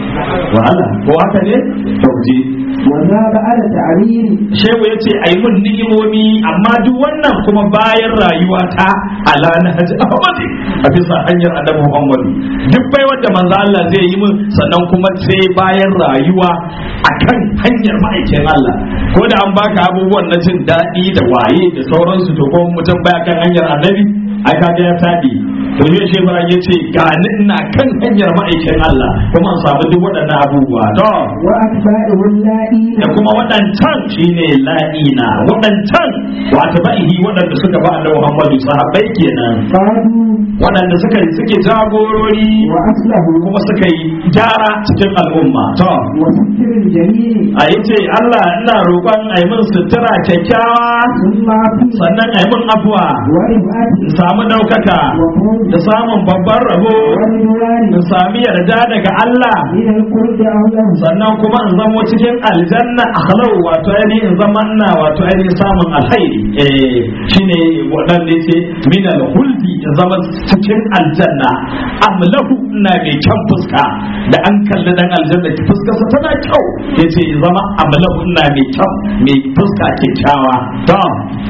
wahala ko haka ne to je
وذا بعد تعرير
shehu ya ce ai mun ni'imomi amma duk wannan kuma bayan rayuwa ta ala na hajji ahmadi a bisa hanyar annabi muhammadu duk bai wanda manzo Allah zai yi mun sannan kuma sai bayan rayuwa akan hanyar ma'aikin Allah ko da an baka abubuwan na jin daɗi da waye da sauransu to ko mutum baya kan hanyar annabi ai kaga ya tabi to ne shi bara ya ce ga ni ina kan hanyar ma'aikin Allah kuma an samu duk waɗannan abubuwa to
وأتباعه اللائين
da kuma waɗancan shine la'ina waɗancan wata ba'ihi waɗanda suka ba Allah Muhammadu sahabbai kenan
قالوا
waɗanda suka suke jagorori
وأصلحوا
kuma suka yi gyara cikin al'umma to
وستر الجميل
a yace Allah ina roƙon a yi min sutura kyakkyawa
ثم عفو
sannan a yi min afuwa
ورفعة
in samu ɗaukaka
وفوز
da samun babban rabo
ورضوان
in sami yarda daga Allah
من القرب أو له
sannan kuma in zamo cikin aljanna akhlau wato ainihin in zama ina wato ainihin samun alkhairi eh shine wadanda yace min alhuldi in zama cikin aljanna amlahu ina mai kyan fuska da an kalli dan aljanna ki fuskarsa tana kyau yace in zama amlahu ina mai kyau mai fuska kyakkyawa to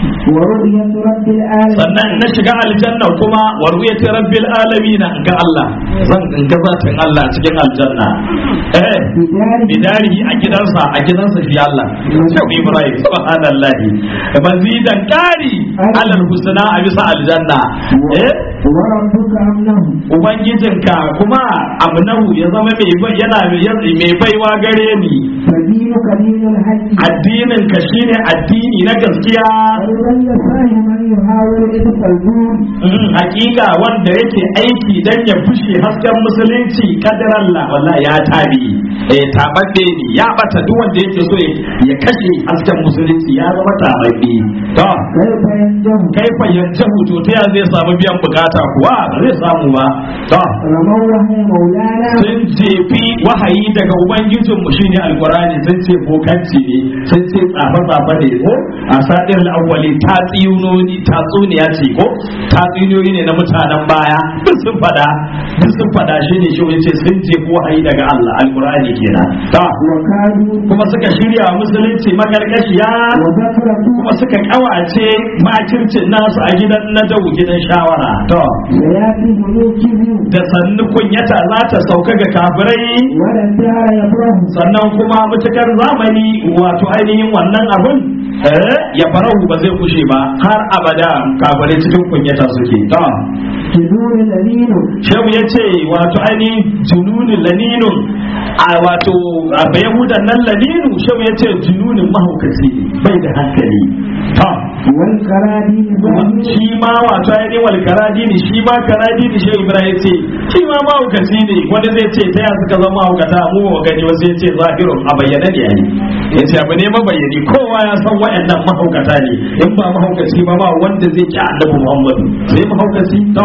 ورؤية رب العالمين
sannan na shiga aljanna kuma wa ru'yati rabbil alamin ga Allah zan ga zatin Allah cikin aljanna eh
بداره
bidarihi a gidansa a gidansa shi Allah Shehu Ibrahim subhanallahi mazidan qari alal husna a bisa aljanna eh
وربك أمنه
ubangijinka kuma amnahu ya zama mai bai- yana mai baiwa gare ni
فدينك دين الحج
addinin ka shine addini na gaskiya
ولن يساه من يحاول إذ الدون
Mm, hakika wanda yake aiki dan ya fushe hasken musulunci kadar Allah wallahi ya tabi eh tabadde ne ya bata duk wanda yake so ya- ya kashe hasken musulunci ya zama tabadde to
كيف ينجم
kai fayyace to ta ya zai samu biyan bukata kuwa ba zai samu ba to
رموا وهي مولانا
sun jefi wahayi daga ubangijin mu shine alqur'ani sun ce bokanci ne sun ce tsafa tsafa ne ko a sadin awwali tatsiyunoni tatsuniya ce ko tatsuniyoyi ne na mutanen baya duk sun fada duk sun fada shine shi yace sun jefi wahayi daga Allah alqur'ani kenan to
وكادوا
kuma suka shirya wa musulunci magargashiya
وذكروا
kuma suka kawace makircin nasu a gidan na gidan shawara to
سياتي ملوكهم
da sannu kunyata za ta sauka ga kafirai
ولا الدار يبره
sannan kuma mutukar zamani wato ainihin wannan abun eh, ya farahu ba zai kushe ba har abada kafirai cikin kunyata suke to
جذور الذين
shehu ya ce wato ainihin jununin laninun a wato a bayahudan nan laninu shehu ya ce jununin mahaukaci bai da hankali to
والكرادين ظالمين
shi ma wato ainihin wal karadini shi ma karadini shi ibrahim ce shi ma mahaukaci ne wanda zai ce ta ya suka zama mahaukata mu ba mu gani wasu ya ce zahirun a bayyana ne yayi ya ce abu ne mabayyani kowa ya san waɗannan mahaukata ne in ba mahaukaci ba ba wanda zai ki annabi muhammadu sai mahaukaci to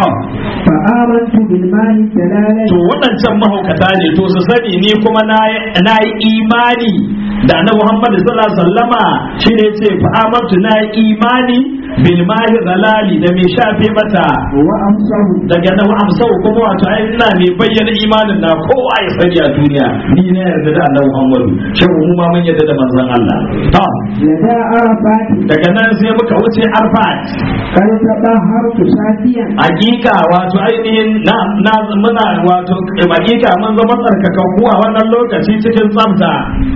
فآمنت بالماء الدلالة
to waɗancan mahaukata ne to su sani ni kuma na yi imani da na Muhammad sallallahu alaihi wasallama shine ce fa amantu na yi imani bil mahi zalali da mai shafe mata
وأمسه
daga nan amsau kuma wato ai ina mai bayyana imanin na kowa ya sani a duniya ni na yarda da Annabi Muhammadu shin mu ma mun yarda da manzon Allah to
لدى عرفات
daga nan sai muka wuce Arfat
قد تطهرت شافيا
hakika wato ainihin na na muna wato hakika mun zama tsarkakakku a wannan lokaci cikin tsafta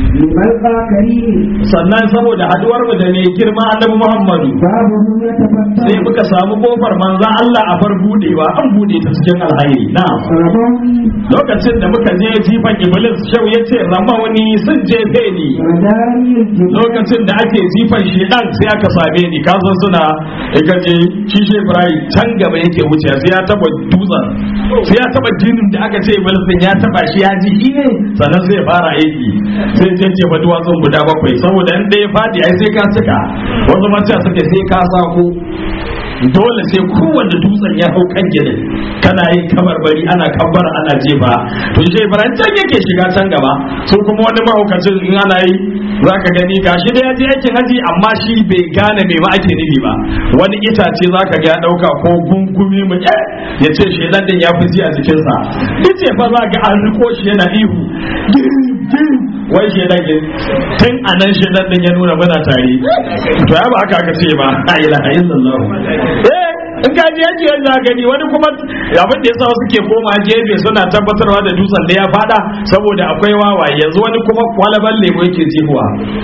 لملقى كريم
sannan saboda haduwar mu da mai girma annabi Muhammadu
بابه
sai
يتفتح
muka samu kofar manzon Allah a bar budewa an bude ta cikin alhairi na'am
رموني
lokacin da muka je jifan iblis shau ya ce ramawani sun jefe ni
وداري الجبال
lokacin da ake jifan shedan sai aka same ni ka san suna ka je shi shi Ibrahim can gaba yake wuce sai ya taba dutsen sai ya taba jinin da aka ce iblis din ya taba shi ya ji shi ne sannan sai ya fara aiki sai je jefa duwatsun guda bakwai saboda in ɗaya fadi ai sai ka cika wasu mace suke sai ka sako dole sai kowanne dutsen ya hau kan ginin kana yin kabarbari ana kabbara ana jefa to shi ibrahim can yake shiga can gaba su kuma wani mahaukacin in ana yi za ka gani gashi da ya je aikin haji amma shi bai gane me ma ake nufi ba wani itace za ka ga ya dauka ko gungumi mu ya ce shedan din ya fi ji a jikinsa ice fa za ga an riko shi yana ihu wai shedan din tun anan shedan din ya nuna muna tare to ya ba haka aka ce ba la ilaha illallah eh in ka je yake yanzu gani wani kuma abin da yasa suke koma gefe suna tabbatarwa da dutsen da ya fada saboda akwai wawaye yanzu wani kuma kwalaban lemo yake jihuwa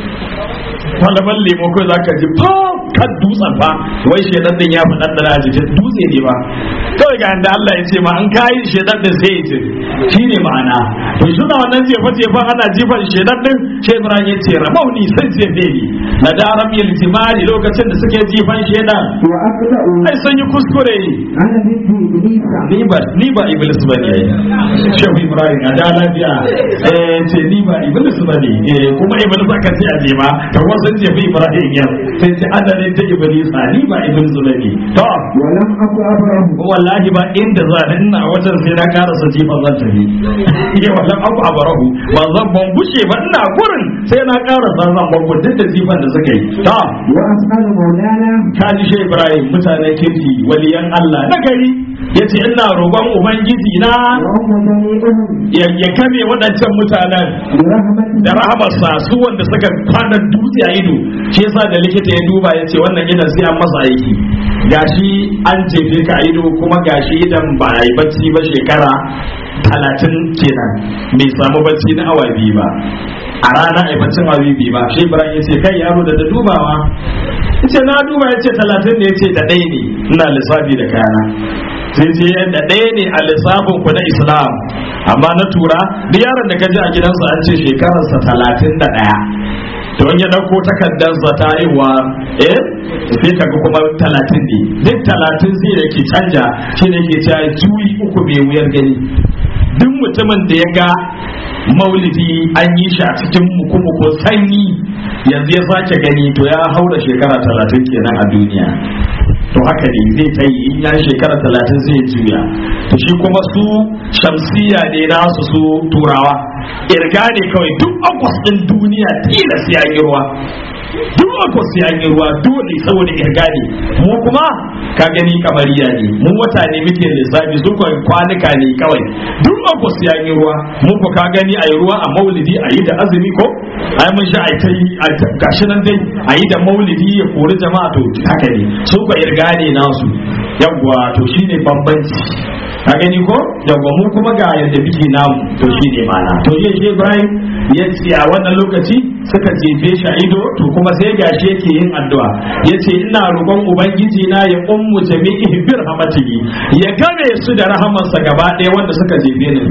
kwalaban lemo kai zaka ji fa kan dutsen fa wai shedan din ya fi dan a jikin dutse ne ba kawai ga yanda Allah ya ce ma an kai shedan din sai ya ce shine ma'ana to suna wannan jefa jefa ana jifan shedan din sai Ibrahim ya ce ramauni sai jefe ni na daram yal jimali lokacin da suke jifan shedan
wa aqda'u
ai sun yi kuskure
ana biddi iblisa
ni ba ni ba iblis bane shehu Ibrahim a da lafiya eh ce ni ba iblis bane eh kuma iblis aka ce a je ba to wasu jefi Ibrahim ya sai ce adalin ta iblis ni ba iblis bane to
wa lam aku abrahu
wallahi ba inda za ni ina wajen sai na karasa jifan zan tafi ya wallan abu abarahu ba zan ban bushe ba ina gurin sai na karasa zan ban duk da jifan da suka yi ta
wa as'alu maulana
ka ji shi Ibrahim mutanen kirki waliyan Allah na gari yace ina roƙon ubangiji na
wa umma jami'uhum
ya ya kame waɗancan mutanen
bi rahmatihi
da rahamarsa su wanda suka kwana dutse a ido shi yasa da likita ya duba ya ce wannan idan sai an masa aiki gashi an jefe ka a ido kuma gashi idan ba a yi bacci ba shekara talatin kenan bai samu bacci na awa biyu ba a rana a yi baccin awa biyu ba shi ibrahim ya ce kai yaro da da dubawa ya ce na duba ya ce talatin ne ya ce da ɗaya ne ina lissafi da kayana sai ce da ɗaya ne a lissafin ku na islam amma na tura duk yaron da ka ji a gidansa an ce shekararsa talatin da ɗaya to in ya ɗauko takardarsa ta haihuwa eh sai ka ga kuma talatin ne duk talatin sai da ke canja shi ne ke cewa juyi uku mai wuyar gani duk mutumin da ya ga maulidi an yi shi a cikin muku sanyi yanzu ya sake gani to ya haura shekara talatin kenan a duniya to haka ne zai ta yi in ya shekara talatin zai juya to shi kuma su shamsiya ne nasu su turawa irga ne kawai duk akwas din duniya tilas ya yi ruwa duk akwas ya yi ruwa dole saboda irga ne mu kuma ka gani kamariya ne mu wata ne muke lissafi su kawai kwanuka ne kawai duk akwas ya yi ruwa mu ko ka gani a yi ruwa a maulidi a yi da azumi ko ai mun sha ai kai gashi nan dai a yi da maulidi ya kori jama'a to haka ne su ko irga ne nasu yawwa to shine bambanci ka gani ko yawwa mu kuma ga yadda biki namu to shine mana to je shi Ibrahim ya ce a wannan lokaci suka jefe shi a ido to kuma sai gashi yake yin addu'a yace ina roƙon ubangiji na ya ummu jami'i bir rahmatihi ya game su da rahamarsa gaba ɗaya wanda suka jefe ni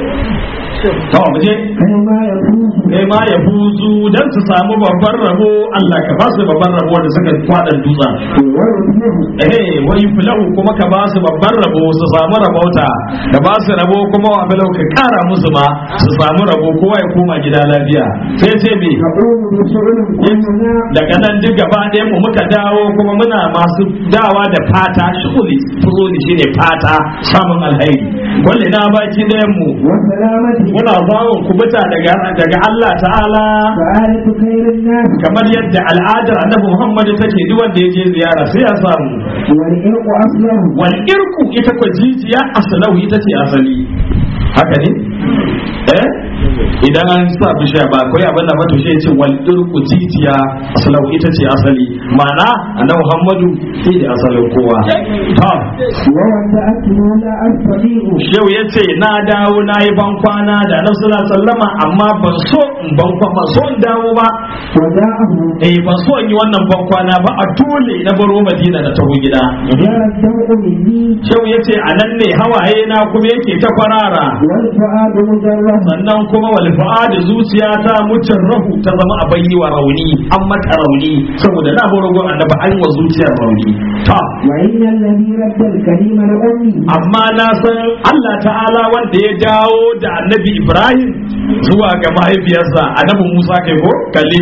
to mu je
kai ma ya fuzu
kai ma ya buzu dan su samu babban rabo Allah ka ba su babban rabo da suka kwadan dutsen
wa rufihu
eh wai fulahu kuma ka ba su babban rabo su samu rabauta ka ba su rabo kuma wa fulahu ka kara musu ma su samu rabo kowa ya koma gida lafiya sai ce me
na'udu bi su'ulin kulluna
daga nan duk gaba ɗayan mu muka dawo kuma muna masu dawa da fata shuguli fuzuli shine fata samun alheri walle na baki ɗayan mu
wa salamati
muna zawon kubuta daga daga Allah ta'ala
sa'adatu khairin nas
kamar yadda al'adar annabi Muhammad take duk wanda ya je ziyara sai ya samu
wal irqu aslahu
wal irku ita ko jijiya aslahu ita ce asali haka ne eh idan an sa bishiya ba akwai abin da mato shi ce wal irku jijiya aslahu ita ce asali ma'ana annabi Muhammadu shi da asalin kowa to
wa wanda aklu la astadi'u
shehu ya ce na dawo na yi ban kwana da annabi sallallahu alaihi wasallama amma ban so in ban kwana ban so in dawo ba
wa da'ahu
eh ban so in yi wannan ban kwana ba a dole na baro Madina da taho gida
jara daw'u minni
shehu ya ce a nan ne hawaye na kuma yake ta kwarara
wal fu'adu mujarrad
sannan kuma wal da zuciya ta mucin rahu ta zama a bayyi wa rauni an mata rauni saboda na baro gon annabi an wa zuciyar rauni ta
wa inna alladhi radda al-kalima li ummi
amma na san Allah ta'ala wanda ya dawo da annabi Ibrahim zuwa ga mahaifiyarsa annabi Musa kai ko kalli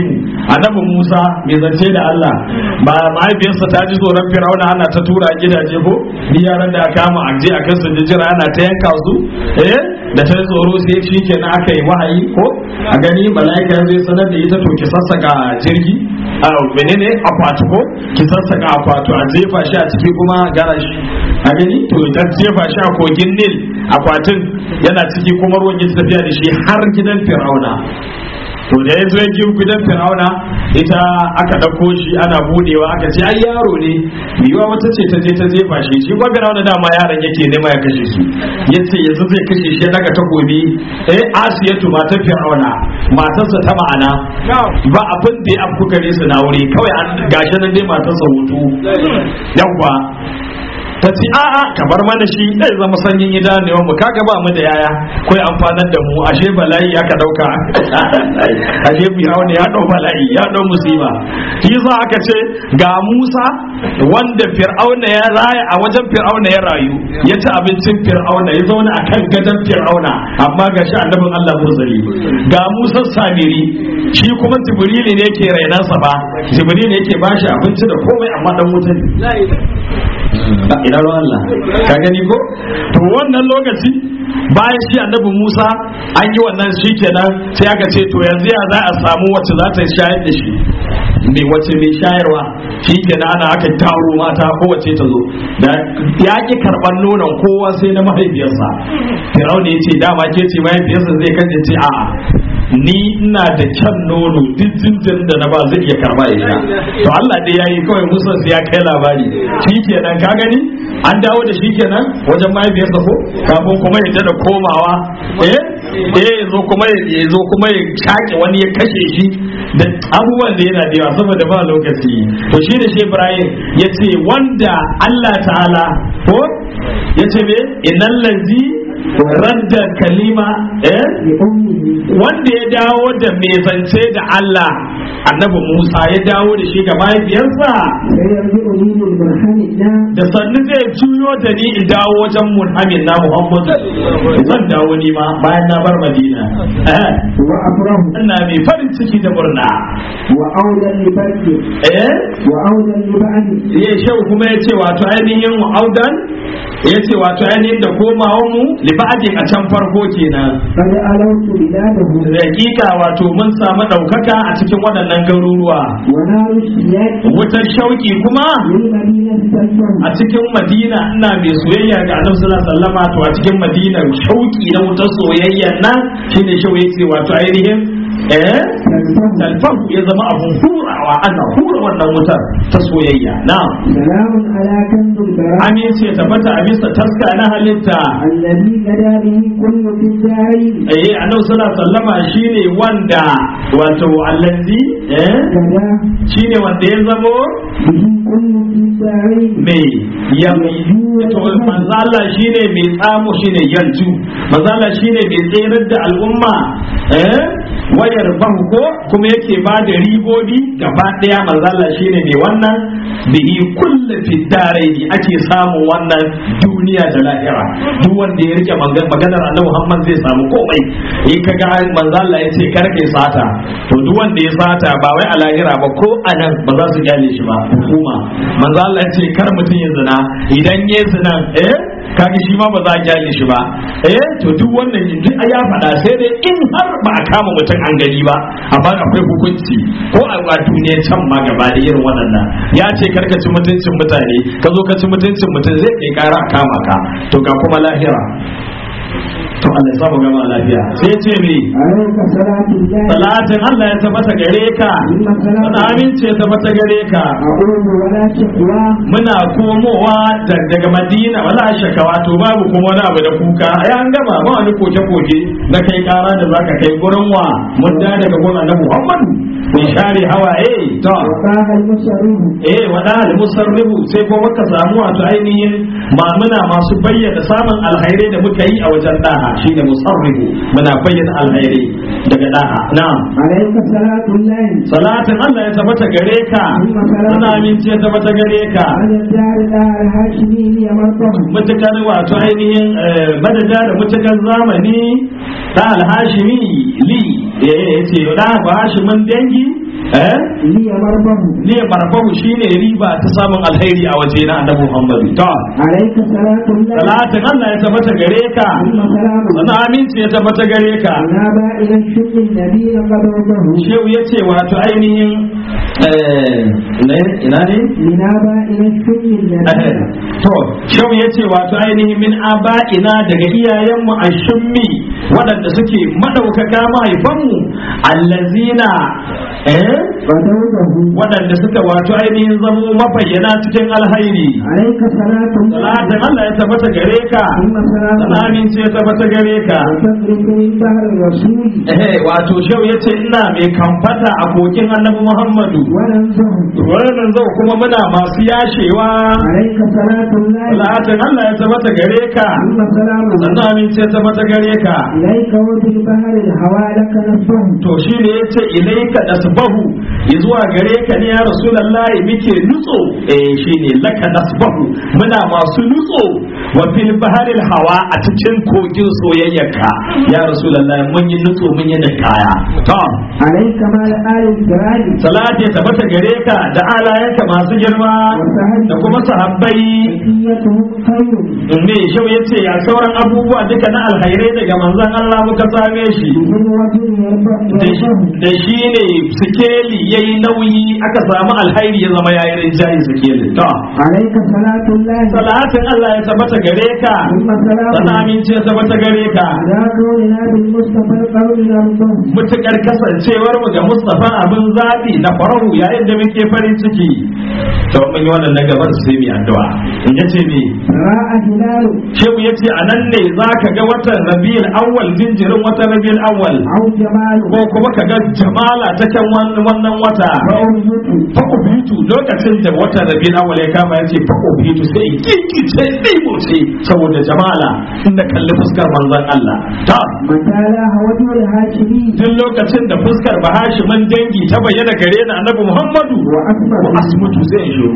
Kalimu annabi Musa mai zance da Allah ba mahaifiyarsa ta ji tsoron Fir'auna ana ta tura gidaje ko ni yaran da aka kama a je a kan su jira ana ta yanka su eh da ta yi tsoro sai shi kenan aka yi wahayi ko a gani mala'ika zai sanar da ita to ki sassaka jirgi a menene akwati ko ki sassaka akwati a jefa shi a ciki kuma gara shi a gani to ta jefa shi a kogin Nil akwatin yana ciki kuma ruwan ya tafiya da shi har gidan Fir'auna to da ya zo ya ji gidan Fir'auna ita aka ɗauko shi ana budewa aka ce ai yaro ne yiwa wata ce ta je ta jefa shi shi kuma Fir'auna dama yaron yake nema ya kashe shi yace yanzu zai kashe shi ya daga takobi eh Asiyatu matar Fir'auna matarsa ta ma'ana ba abin da ya afku gare su na wuri kawai an gashi nan dai matarsa hutu yawwa ta ce a'a ka bar mana shi zai zama sanyin idanuwa mu kaga ba mu da yaya kai amfanar da mu ashe bala'i aka dauka ashe fir'aun ya dau bala'i ya dau musiba shi za aka ce ga Musa wanda fir'auna ya raya a wajen fir'auna ya rayu ya ci abincin fir'auna ya zauna akan gadon fir'auna amma ga shi annabin Allah murzali ga Musa Samiri shi kuma Jibril ne yake rainansa ba Jibril ne yake bashi abinci da komai amma dan wuta ne ina ruwan Allah ka gani ko to wannan lokaci bayan shi annabi Musa an yi wannan shi kenan sai aka ce to yanzu ya za a samu wacce za ta shayar da shi me wacce mai shayarwa shi kenan ana aka taro mata kowace ta zo da ya ki karban nonon kowa sai na mahaifiyarsa Firauni ya ce dama ke ce mahaifiyarsa zai kace ce a'a ni ina da kyan nono duk jinjin da na ba zai iya karba ya sha to Allah dai yayi kawai Musa sai ya kai labari shikenan ka gani an dawo da shi kenan wajen mahaifiyarsa ko kafin kuma ya da komawa eh eh zo kuma ya zo kuma ya shake wani ya kashe shi da abubuwan da yana da yawa saboda ba lokaci to shi da shi Ibrahim yace wanda Allah ta'ala ko yace me innal ladzi radda kalima eh wanda ya dawo da mai zance da Allah annabi Musa ya dawo da shi ga mahaifiyarsa da sannu zai juyo da ni in dawo wajen Muhammad na Muhammad zan dawo ni ma bayan na bar Madina
wa afrahu
ina mai farin ciki da murna
wa audan li barki
eh
wa audan li ba'di
ya shau kuma ya ce wato ainihin audan ya ce wato ainihin da komawa mu liba'adin a can farko kenan
qad alawtu biladahu
hakika wato mun samu ɗaukaka a cikin waɗannan garuruwa
wa naru shiyaki
wutar shauki kuma
lil madinati tasfar
a cikin madina ina mai soyayya ga annabi sallallahu alaihi wasallam to a cikin madina shauki na wutar soyayya nan shine shau yace wato ainihin eh talfahu ya zama abun hurawa ana hura wannan wutar ta soyayya na'am
salamun ala kanzul bara
amince tabbata a bisa taska na halitta
alladhi gada bihi kullu fi dari
eh annabi sallallahu alaihi wasallama shine wanda wato allazi eh
gada
shine wanda ya zamo
bihi kullu fi dari
mai yanzu to manzo Allah shine mai tsamo shine yanzu manzo Allah shine mai tsayar da al'umma eh wayar banko kuma yake ba da ribobi gaba daya manzo Allah shine mai wannan bihi kullu fi daraini ake samun wannan duniya da lahira duk wanda ya rike magan- maganar Annabi Muhammad zai samu komai in kaga manzo Allah ya ce kar kai sata to duk wanda ya sata ba wai a lahira ba ko a nan ba za su gyale shi ba hukuma manzo Allah ya ce kar mutum ya zina idan ya zina eh kaga shi ma ba za a gyale shi ba eh to duk wannan yanzu a ya faɗa sai dai in har ba a kama mutum an gani ba amma akwai hukunci ko a a duniya can ma gaba da irin waɗannan ya ce kar ka ci mutuncin mutane ka zo ka ci mutuncin mutum zai kai kara a kama ka to ga kuma lahira to Allah ya samu gama lafiya sai ya ce me
alayka salatu llahi
salatin Allah ya tabbata gare ka
thumma
wani
salatu
aminci ya tabbata gare ka
a'udhu wa la shakwa
muna komowa da- daga madina wala shakawa to babu kuma wani abu da kuka ai an gama ba wani koke koke na kai kara da zaka kai gurin wa mun da daga gurin annabi Muhammadu mun share hawaye to
wa qaha al-musarrifu
eh wada al musarrifu sai ko muka samu wato ainihin ma muna masu bayyana samun alhairai da muka yi a wajen daha shine musarrifu muna bayyana alhairai daga daha na'am
alayka salatu llahi
salatin Allah ya tabbata gare ka ana aminci ya tabbata gare ka
ala dari da al-hashimi ya martaba
mutukar wato ainihin eh, madada da mutukar zamani da al-hashimi li yace da hashimin dangi eh
li marbahu
ne barbahu shine riba ta samun alheri a waje na annabi Muhammad to
alayka salatu llahi
salatin Allah ya tabbata gare ka
thumma salamu
sana aminci ya tabbata gare ka
na ba ila shukri nabiyyi qadahu
shehu ya ce wato ainihin eh, ne- ina ne
lina ba ila shukri nabiyyi
to shehu ya ce wato ainihin min aba'ina daga iyayenmu a shummi waɗanda suke maɗaukaka mahaifanmu allazina eh
qadahu
waɗanda suka wato ainihin zamo mabayyana cikin alhairi
alayka salatu
salatin Allah ya tabbata gare ka
thumma salamu
sana aminci ya tabbata gare ka
وتدرك من بحر الرسول
eh wato shehu ya ce ina mai kamfata a kokin annabi Muhammadu
وننزه
wannan zau kuma muna masu yashewa
عليك صلاة الله
salatin Allah ya tabbata gare ka
ثم سلام
sannan amince ya tabbata gare ka
إليك وفي البحر الهوى لك نصبه
to shi ne ya ce ilaika nasbahu zuwa gare ka ne ya rasulullahi muke nutso eh shi ne laka nasbahu muna masu nutso wa fil baharil hawa a cikin kogin soyayyarka ya rasulullahi mun yi nutso mun yi kaya to
عليك مع آل الكرام
salati ya tabbata gare ka da alayanka masu girma da kuma sahabbai
بقيتهم خير
me shau ya ce ya sauran abubuwa duka na alhairai daga manzon Allah muka same shi
من وجه يربح
da shi- da shi ne sikeli ya yi nauyi aka samu alhairi ya zama yayin rinjaye sikeli to
عليك صلاة الله
salatin Allah ya tabbata gare ka
ثم
sana
سلام
aminci ya tabbata gare ka
على كوننا بالمصطفى القول نرضه
mutukar kasancewar mu ga Mustafa abin zabi na farahu yayin da muke farin ciki to mun yi wannan na gabar sai mu yi addu'a in yace me
راء هلال
shehu yace anan ne zaka ga watan Rabiul Awwal jinjirin watan Rabiul Awwal
أو جمال
ko kuma ka ga jamala ta kan wan- wannan wata
فأرزق
fako bitu lokacin da watan Rabiul Awwal ya kama yace fako bitu sai kinkice ɗimo ce saboda jamala inda kalli fuskar manzon Allah ta
متى لاها وجه الهاشمي
duk lokacin da fuskar bahashimin dangi ta bayyana gare ni annabi Muhammadu
وأكبر
wa asmutu zai shiru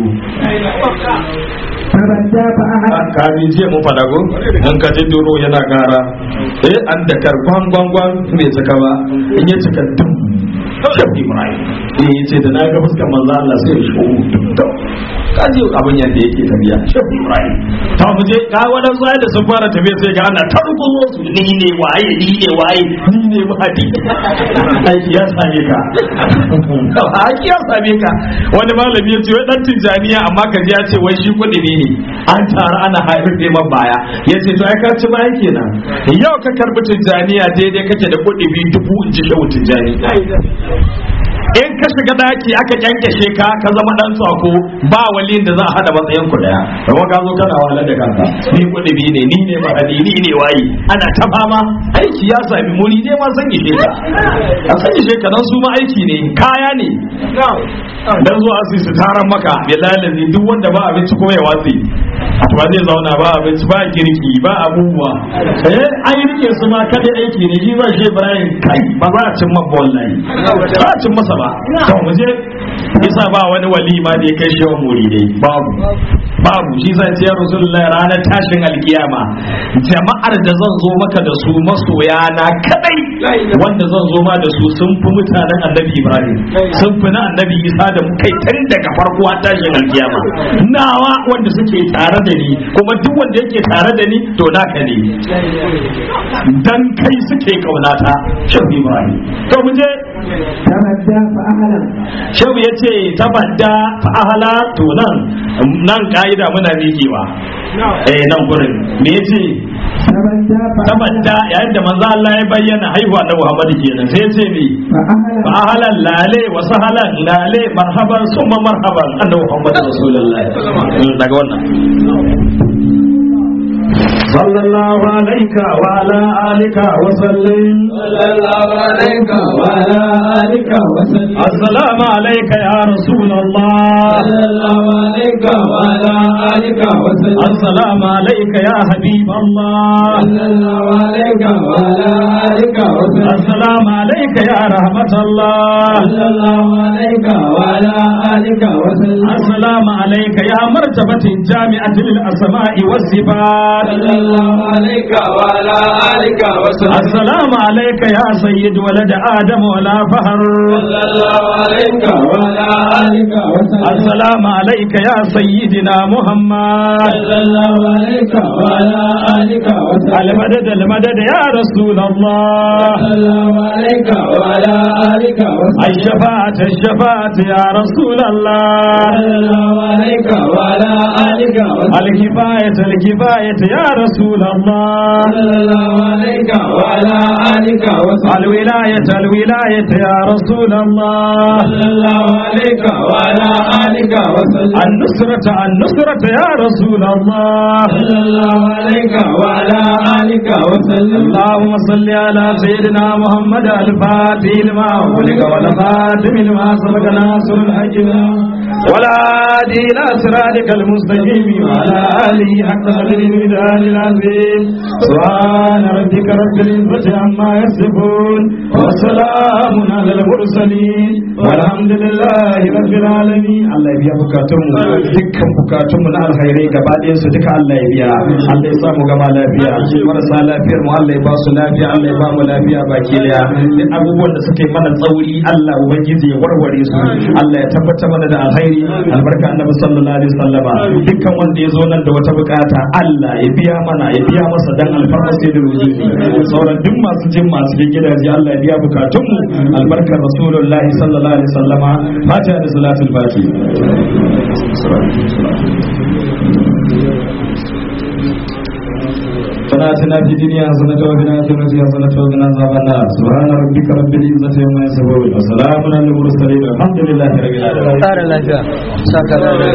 فبدا فأحد
kamin jiya mun fada go mun ka ji duro yana kara eh an da karban gwangwan bai saka ba in ya cika dum shafi ibrahim eh yace da na ga fuskar manzo Allah sai ya shiru dum kaji abin yadda yake tafiya shafi ibrahim ta mu je ka wani sai da sun fara tafiya sai ga ana tarbuzo su ni ne waye ni ne waye ni ne mahadi aiki ya same ka aiki ya same ka wani malami ya ce wai dan tijaniya amma ka ji ya ce wai shi kudi ne an tara ana haifar da man baya ya ce to ai ka ci bayan kenan yau ka karbi tijaniya daidai kake da kudi biyu dubu in ji shehu tijani in ka shiga daki aka kyankyashe ka ka zama dan tsako ba waliyin da za a hada matsayin ku daya kuma ka zo kana wahalar da kanka ni kudi biyu ne ni ne mahadi ni ne waye ana ta fama aiki ya sami muri ne ma san ishe ka a san ishe ka dan su ma aiki ne kaya ne dan zuwa su su taran maka ya lalace duk wanda ba abinci ko ya watsi ba zai zauna ba abinci ba girki ba abubuwa eh an yi rike su ma kada aiki ne ji ba shi Ibrahim kai ba za a cin mabba wallahi ba a cin masa ba to mu je isa ba wani wali ma da ya kai shi wa muridai babu babu shi zan ce ya rasulullah ranar tashin alkiyama jama'ar da zan zo maka da su masoya na kadai wanda zan zo ma da su sun fi mutanen annabi ibrahim sun fi na annabi isa da kai tun daga farko har tashin alkiyama nawa wanda suke tare da ni kuma duk wanda yake tare da ni to naka ne dan kai suke kaunata shan ibrahim to mu je
تبدا فأهلا
shehu ya ce tabadda fa'ahala to nan nan ka'ida muna miƙewa eh nan gurin me ya ce
تبدا فأهلا
tabadda yayin da manzo Allah ya bayyana haihuwa na Muhammadu kenan sai ya ce me
فأهلا
fa'ahalan lale wa sahalan lale marhaban summa marhaban annabi Muhammadu rasulullahi Mm, daga wannan صلى الله عليك وعلى آلك وسلم
صلى الله عليك وعلى آلك وسلم
السلام عليك يا رسول الله
صلى الله عليك وعلى آلك وسلم
السلام عليك يا حبيب الله
صلى الله عليك وعلى آلك وسلم
السلام عليك يا رحمة الله
صلى الله عليك وعلى آلك وسلم
السلام عليك يا مرتبة الجامعة للأسماء والصفات
صلى الله عليك وعلى آلك وسلم
السلام عليك يا سيد ولد آدم ولا فهر
صلى الله عليك وعلى آلك وسلم
السلام عليك يا سيدنا محمد
صلى الله عليك وعلى آلك وسلم
المدد المدد يا رسول الله
صلى الله عليك وعلى آلك وسلم
الشفاعة الشفاعة يا رسول الله
صلى الله عليك وعلى آلك وسلم
الكفاية الكفاية يا رسول الله
صلى الله عليك وعلى آلك وسلم
الولاية الولاية يا رسول الله
صلى الله عليك وعلى آلك وسلم
النصرة النصرة يا رسول الله
صلى الله عليك وعلى آلك وسلم
اللهم صل على سيدنا محمد الفاتح لما أغلق والخاتم لما سبق ناصر الحق ولا هادي إلى صراطك المستقيم وعلى آله حق قدر الميدان العظيم سبحان ربك رب العزة عما يصفون وسلام على المرسلين والحمد لله رب العالمين الله يبيا بكاتم dukkan bukatunmu na alkhairai gaba ɗayan su duka Allah ya biya Allah ya sa mu gama lafiya marasa lafiyar mu Allah ya ba su lafiya Allah ya ba mu lafiya baki daya duk abubuwan da suke mana tsauri Allah ubangiji ya warware su Allah ya tabbatar mana da alkhairi albarka annabi sallallahu alaihi wasallama dukkan wanda ya zo nan da wata bukata Allah ya biya mana ya biya masa dan alfarma sai da rujuki sauran duk masu jin masu jin gidaje Allah ya biya bukatunmu albarkar rasulullahi sallallahu alaihi wasallama fatiha da salatul fatiha ربنا اتنا في الدنيا حسنة وفي الآخرة حسنة وقنا عذاب النار سبحان ربك رب العزة عما يصفون وسلام على المرسلين والحمد لله رب العالمين
Ƙara lafiya. Saka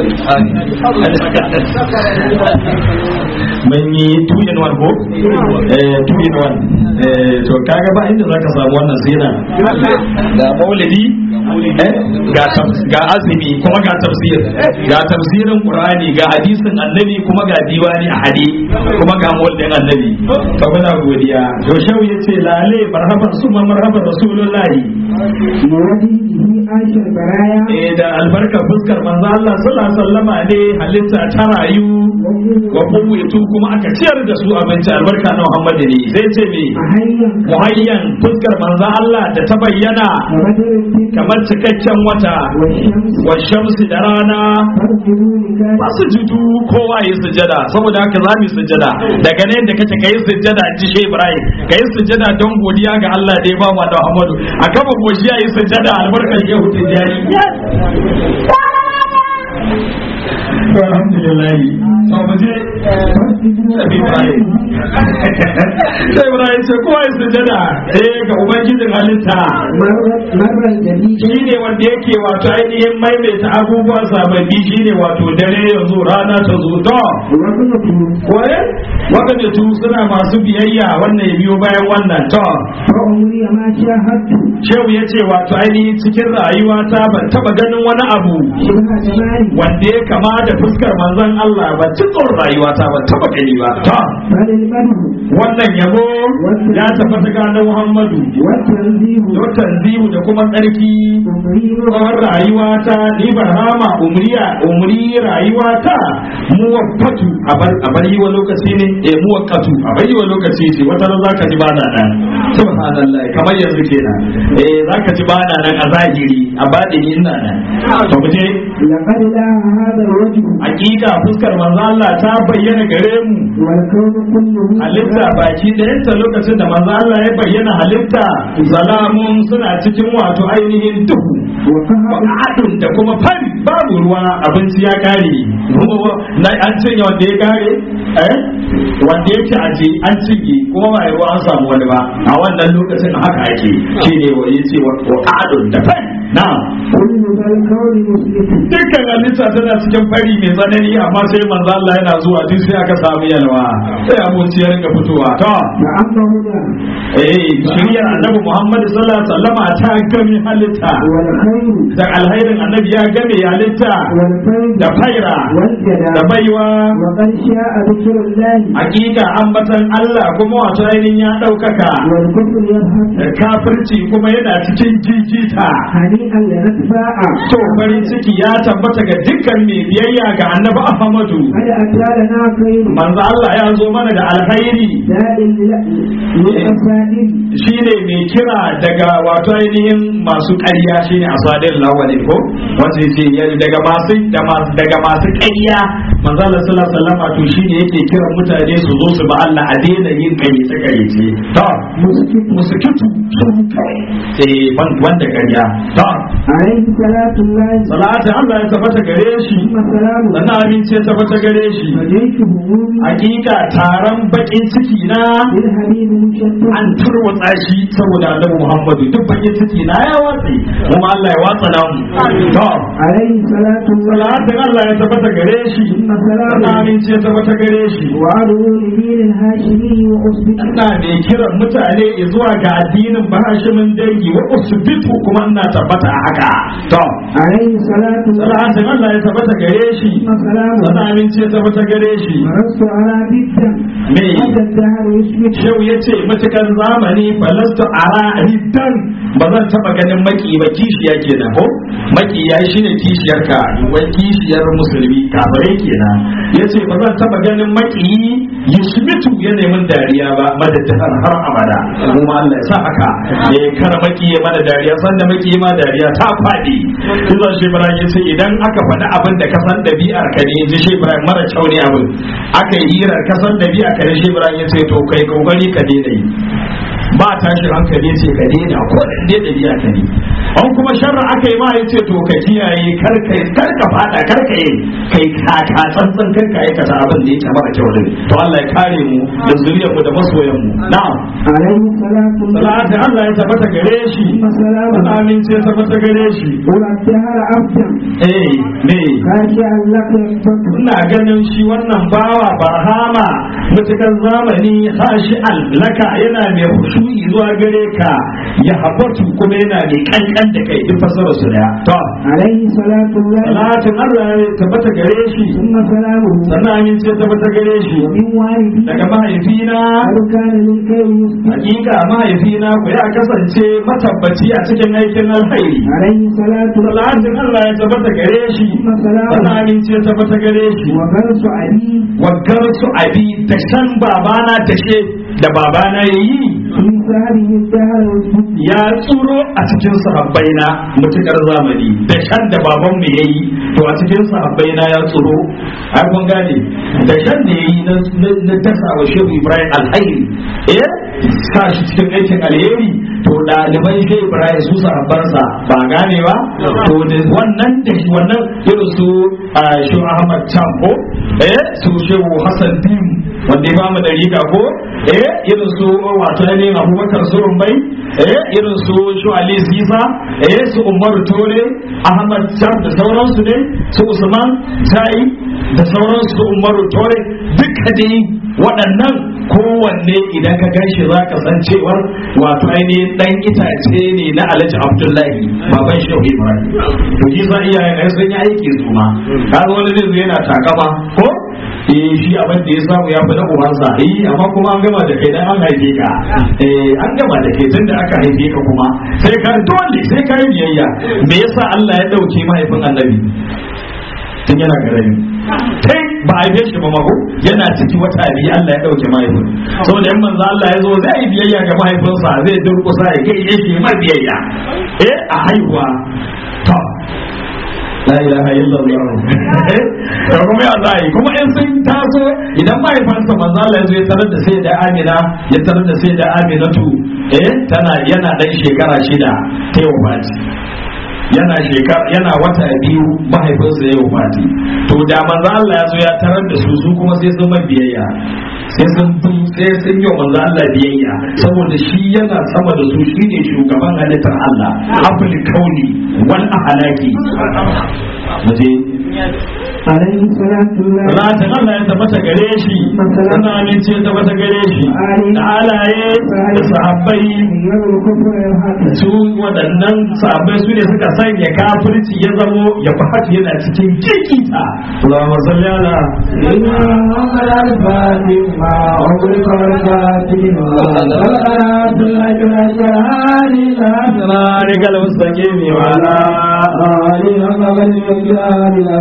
mun yi two in one ko eh two in one eh to kaga ba inda zaka samu wannan sina ga maulidi eh ga taf- ga azumi kuma ga tafsir ga tafsirin qur'ani ga hadisin annabi kuma ga diwani a hadi kuma ga maulidin annabi to muna godiya to shau yace lale marhaban suma marhaban rasulullahi
بوجهه عاش البرايا
eh da albarka fuskar manzo Allah sallallahu alaihi wasallama ne halitta ta rayu wa kuwaitu kuma aka ciyar da su abinci albarka na Muhammad ne sai ce me
أحيا
muhayyan fuskar manzo Allah da ta bayyana
وبدر الدين
kamar cikakken wata
والشمس
wa shamsi da rana
فارجلوا لكان
ba su judu kowa yi sujada saboda haka za mu yi sujada daga ne da kace kai sujada ji shi Ibrahim kai sujada don godiya ga Allah da ya ba mu da Muhammadu a kafa goshi yi sujada albarkar Shehu Tijani alhamdulillah to mu je Nabi Ibrahim sai Ibrahim ce kowa yi sujada eh ga ubangijin halitta
مر الجديد
shi ne wanda yake wato ainihin maimaita abubuwan sababbi shi ne wato dare ya zo rana ta zo to
وقلته
kwaye waɗanda su suna masu biyayya wannan ya biyo bayan wannan to
وعمري ما شاهدت
shehu ya ce wato ainihin cikin rayuwata ban taɓa ganin wani abu
شبه جمالي
wanda ya kama da fuskar manzon Allah ba cikin rayuwata ban taɓa gani ba to
بل البدر
wannan yabo ya tabbata ga annabi Muhammadu
والتنزيه
to tanzihu da kuma tsarki
تمرير
tsawon rayuwata ni barhama umriya umri rayuwata muwaffatu a bar a bar yi wa lokaci ne eh muwakkatu a bar yi wa lokaci ce wata ran zaka ji bana nan subhanallah kamar yanzu kenan eh zaka ji bana nan a zahiri a badini ina nan to mu je
لقد لا هذا الوجه
hakika fuskar manzo Allah ta bayyana gare mu
والكون كله
halitta baki ɗayanta lokacin da manzo Allah ya bayyana halitta salamun suna cikin wato ainihin duhu
وقهر
wa'adun da kuma fari babu ruwa abinci ya kare na an cinye wanda ya kare eh wanda yake aje an cinye kuma ba ruwa an samu wani ba a wannan lokacin haka ake shine wa yace wa'adun da fari na
كل ذا الكون مسلم
dukkan halitta tana cikin fari mai tsanani amma sai manzo Allah yana zuwa duk sai aka samu yalwa sai abinci ya rinka fitowa to
فأما هنا
eh shirya annabi Muhammad sallallahu alaihi wasallama ta gami halitta
والخير
da alhairin annabi ya game halitta
والفيض
da faira da
والجلال
baiwa
وقد شاء ذكر الله
hakika ambatan Allah kuma wato ainihin ya ɗaukaka
والكفر يذهب
da kafirci kuma yana cikin jijita
هنيئا لنفسه اتباع
to farin ciki ya tabbata ga dukkan mai biyayya ga annabi Ahmadu
قد أتى لنا خير
manzo Allah ya zo mana da alkhairi
داء للأسائل
shine mai kira daga wato ainihin masu ƙarya shine asadin lawali ko wanda yake ya- daga masu da masu daga masu ƙarya manzo Allah sallallahu alaihi wasallam to shine yake kira mutane su zo su ba Allah a daina yin ƙaryace ƙaryace to musukitu sun kai eh ban wanda ƙarya to
عليه صلاة الله
salatu Allah ya tabbata gare shi
ثم سلامه
sannan abinci ya tabbata gare shi
وجيش همومي
hakika taron bakin ciki na
بالحبيب المشتت
an tarwatsa shi saboda annabi Muhammadu duk bakin ciki na ya watsi kuma Allah ya watsa namu to
عليه صلاة الله
salatin Allah ya tabbata gare shi
ثم
sannan
سلامه
aminci ya tabbata gare shi
وعدو لدين الهاشمي وأصبح
ina mai kiran mutane zuwa ga addinin bahashimin dangi wa usbitu kuma ina tabbata a haka to
عليه صلاة الله
salatin Allah ya tabbata gare shi
ثم سلامه
sannan aminci ya tabbata gare shi
مرست على بدا
me
حتى الدهر يثبت
Shehu ya ce matukar zamani falastu ara riddan ba zan taba ganin maki ba kishiya kenan ko maki ya shi ne kishiyar ka wai kishiyar musulmi kafare kenan ya ce ba zan taba ganin maki yusmitu ya neman dariya ba madadin har abada kuma Allah ya sa haka ya kar maki ya mana dariya san da maki ma dariya ta fadi kuma shi Ibrahim ya ce idan aka faɗi abin da ka san dabi'ar ka ne ji shi Ibrahim mara kyau ne abin aka yi hirar ka san dabi'ar ka ne shi Ibrahim ya ce to kai kokari ka daina yi ba tashin hankali ce ka daina ko da dai dabi'a ka ne an kuma sharra aka yi ma ya ce to ka kiyaye kar ka kar ka fada kar ka yi kai ka ka tsantsan kar ka aikata abin da yake mara kyau din to Allah ya kare mu da zuriyar mu da masoyan mu na'am
عليه صلاة الله
salatu Allah ya tabbata gare shi
ثم سلامه
amince ya tabbata gare shi
قل الدهر أبدا
eh me
خاشعا لك يكبر
ina ganin shi wannan bawa barhama mutukan zamani sashi allaka yana mai hushu'i zuwa gare ka ya habatu kuma yana mai kankan da kai duk fasara su daya to
عليه صلاة الله
salatin Allah ya tabbata gare shi
ثم سلامه
sannan amince ya tabbata gare shi
ومن والدي
daga mahaifina
قد كان للخير يثبت
hakika mahaifina ku ya kasance matabbaci a cikin aikin alkhairi
عليه صلاة الله
salatin Allah ya tabbata gare shi
ثم
sannan
سلامه
amince ya tabbata gare shi
وغرس علي
waggar su abi da shan babana tashe da babana ya yi
في سهره الدهر يثبت
ya tsuro a cikin sahabbaina mutukar zamani da shan da baban mu yayi to a cikin sahabbaina ya tsuro ai kun gane da shan da yayi na na dasa wa shehu ibrahim alhairi eh sa shi cikin aikin alheri to ɗaliban shehu ibrahim su sahabbansa ba gane ba to da wannan da shi wannan irin su ah, shehu ahmad champo eh su shehu hassan dim wanda ya bamu da riga ko eh irin su wato ne abubakar surun bai eh irin su shu ali ziza eh su umaru tore ahmad jam da sauransu ne su usman jai da sauransu su umaru tore duka dai waɗannan kowanne idan ka gan shi za ka san cewar wato ainihin ɗan itace ne na alhaji abdullahi baban shehu ibrahim to shi sa iyayen ai sun yi aiki su ma kaga wani zai zo yana takama ko eh shi abin da ya samu ya fi na ubansa eh amma kuma an gama da kai dan an haife ka eh an gama da kai tun da aka haife ka kuma sai ka dole sai ka yi biyayya me yasa Allah ya dauke mahaifin annabi tun yana garami kai ba a shi ba mako yana ciki wata biyu Allah ya dauke mahaifin saboda yan manzo Allah ya zo zai yi biyayya ga mahaifinsa zai durkusa ya kai shi mai biyayya eh a haihuwa to la ilaha illallah to kuma ya zai kuma in sun taso idan mahaifansa manzo Allah ya zo ya tarar da sai da Amina ya tarar da sai da Aminatu eh tana yana dan shekara shida ta yau baci yana shekara yana wata biyu mahaifinsa ya wafati to da manzo Allah ya zo ya tarar da su su kuma sai sun mai biyayya sai sun bi sai sun yi wa manzo Allah biyayya saboda shi yana sama da su shine shugaban halittar Allah abul kauni wal ahlaki muje
عليه صلاة الله
Salatin Allah ya tabbata gare shi, sana amince ya tabbata gare shi, da alaye da sahabbai
يوم الكفر يلحق
su waɗannan sahabbai su ne suka sanya kafirci ya zamo ya fi haka yana cikin kikita. Allahumma salli ala صراطك المستقيم وعلى
آله حق قدره ومقداره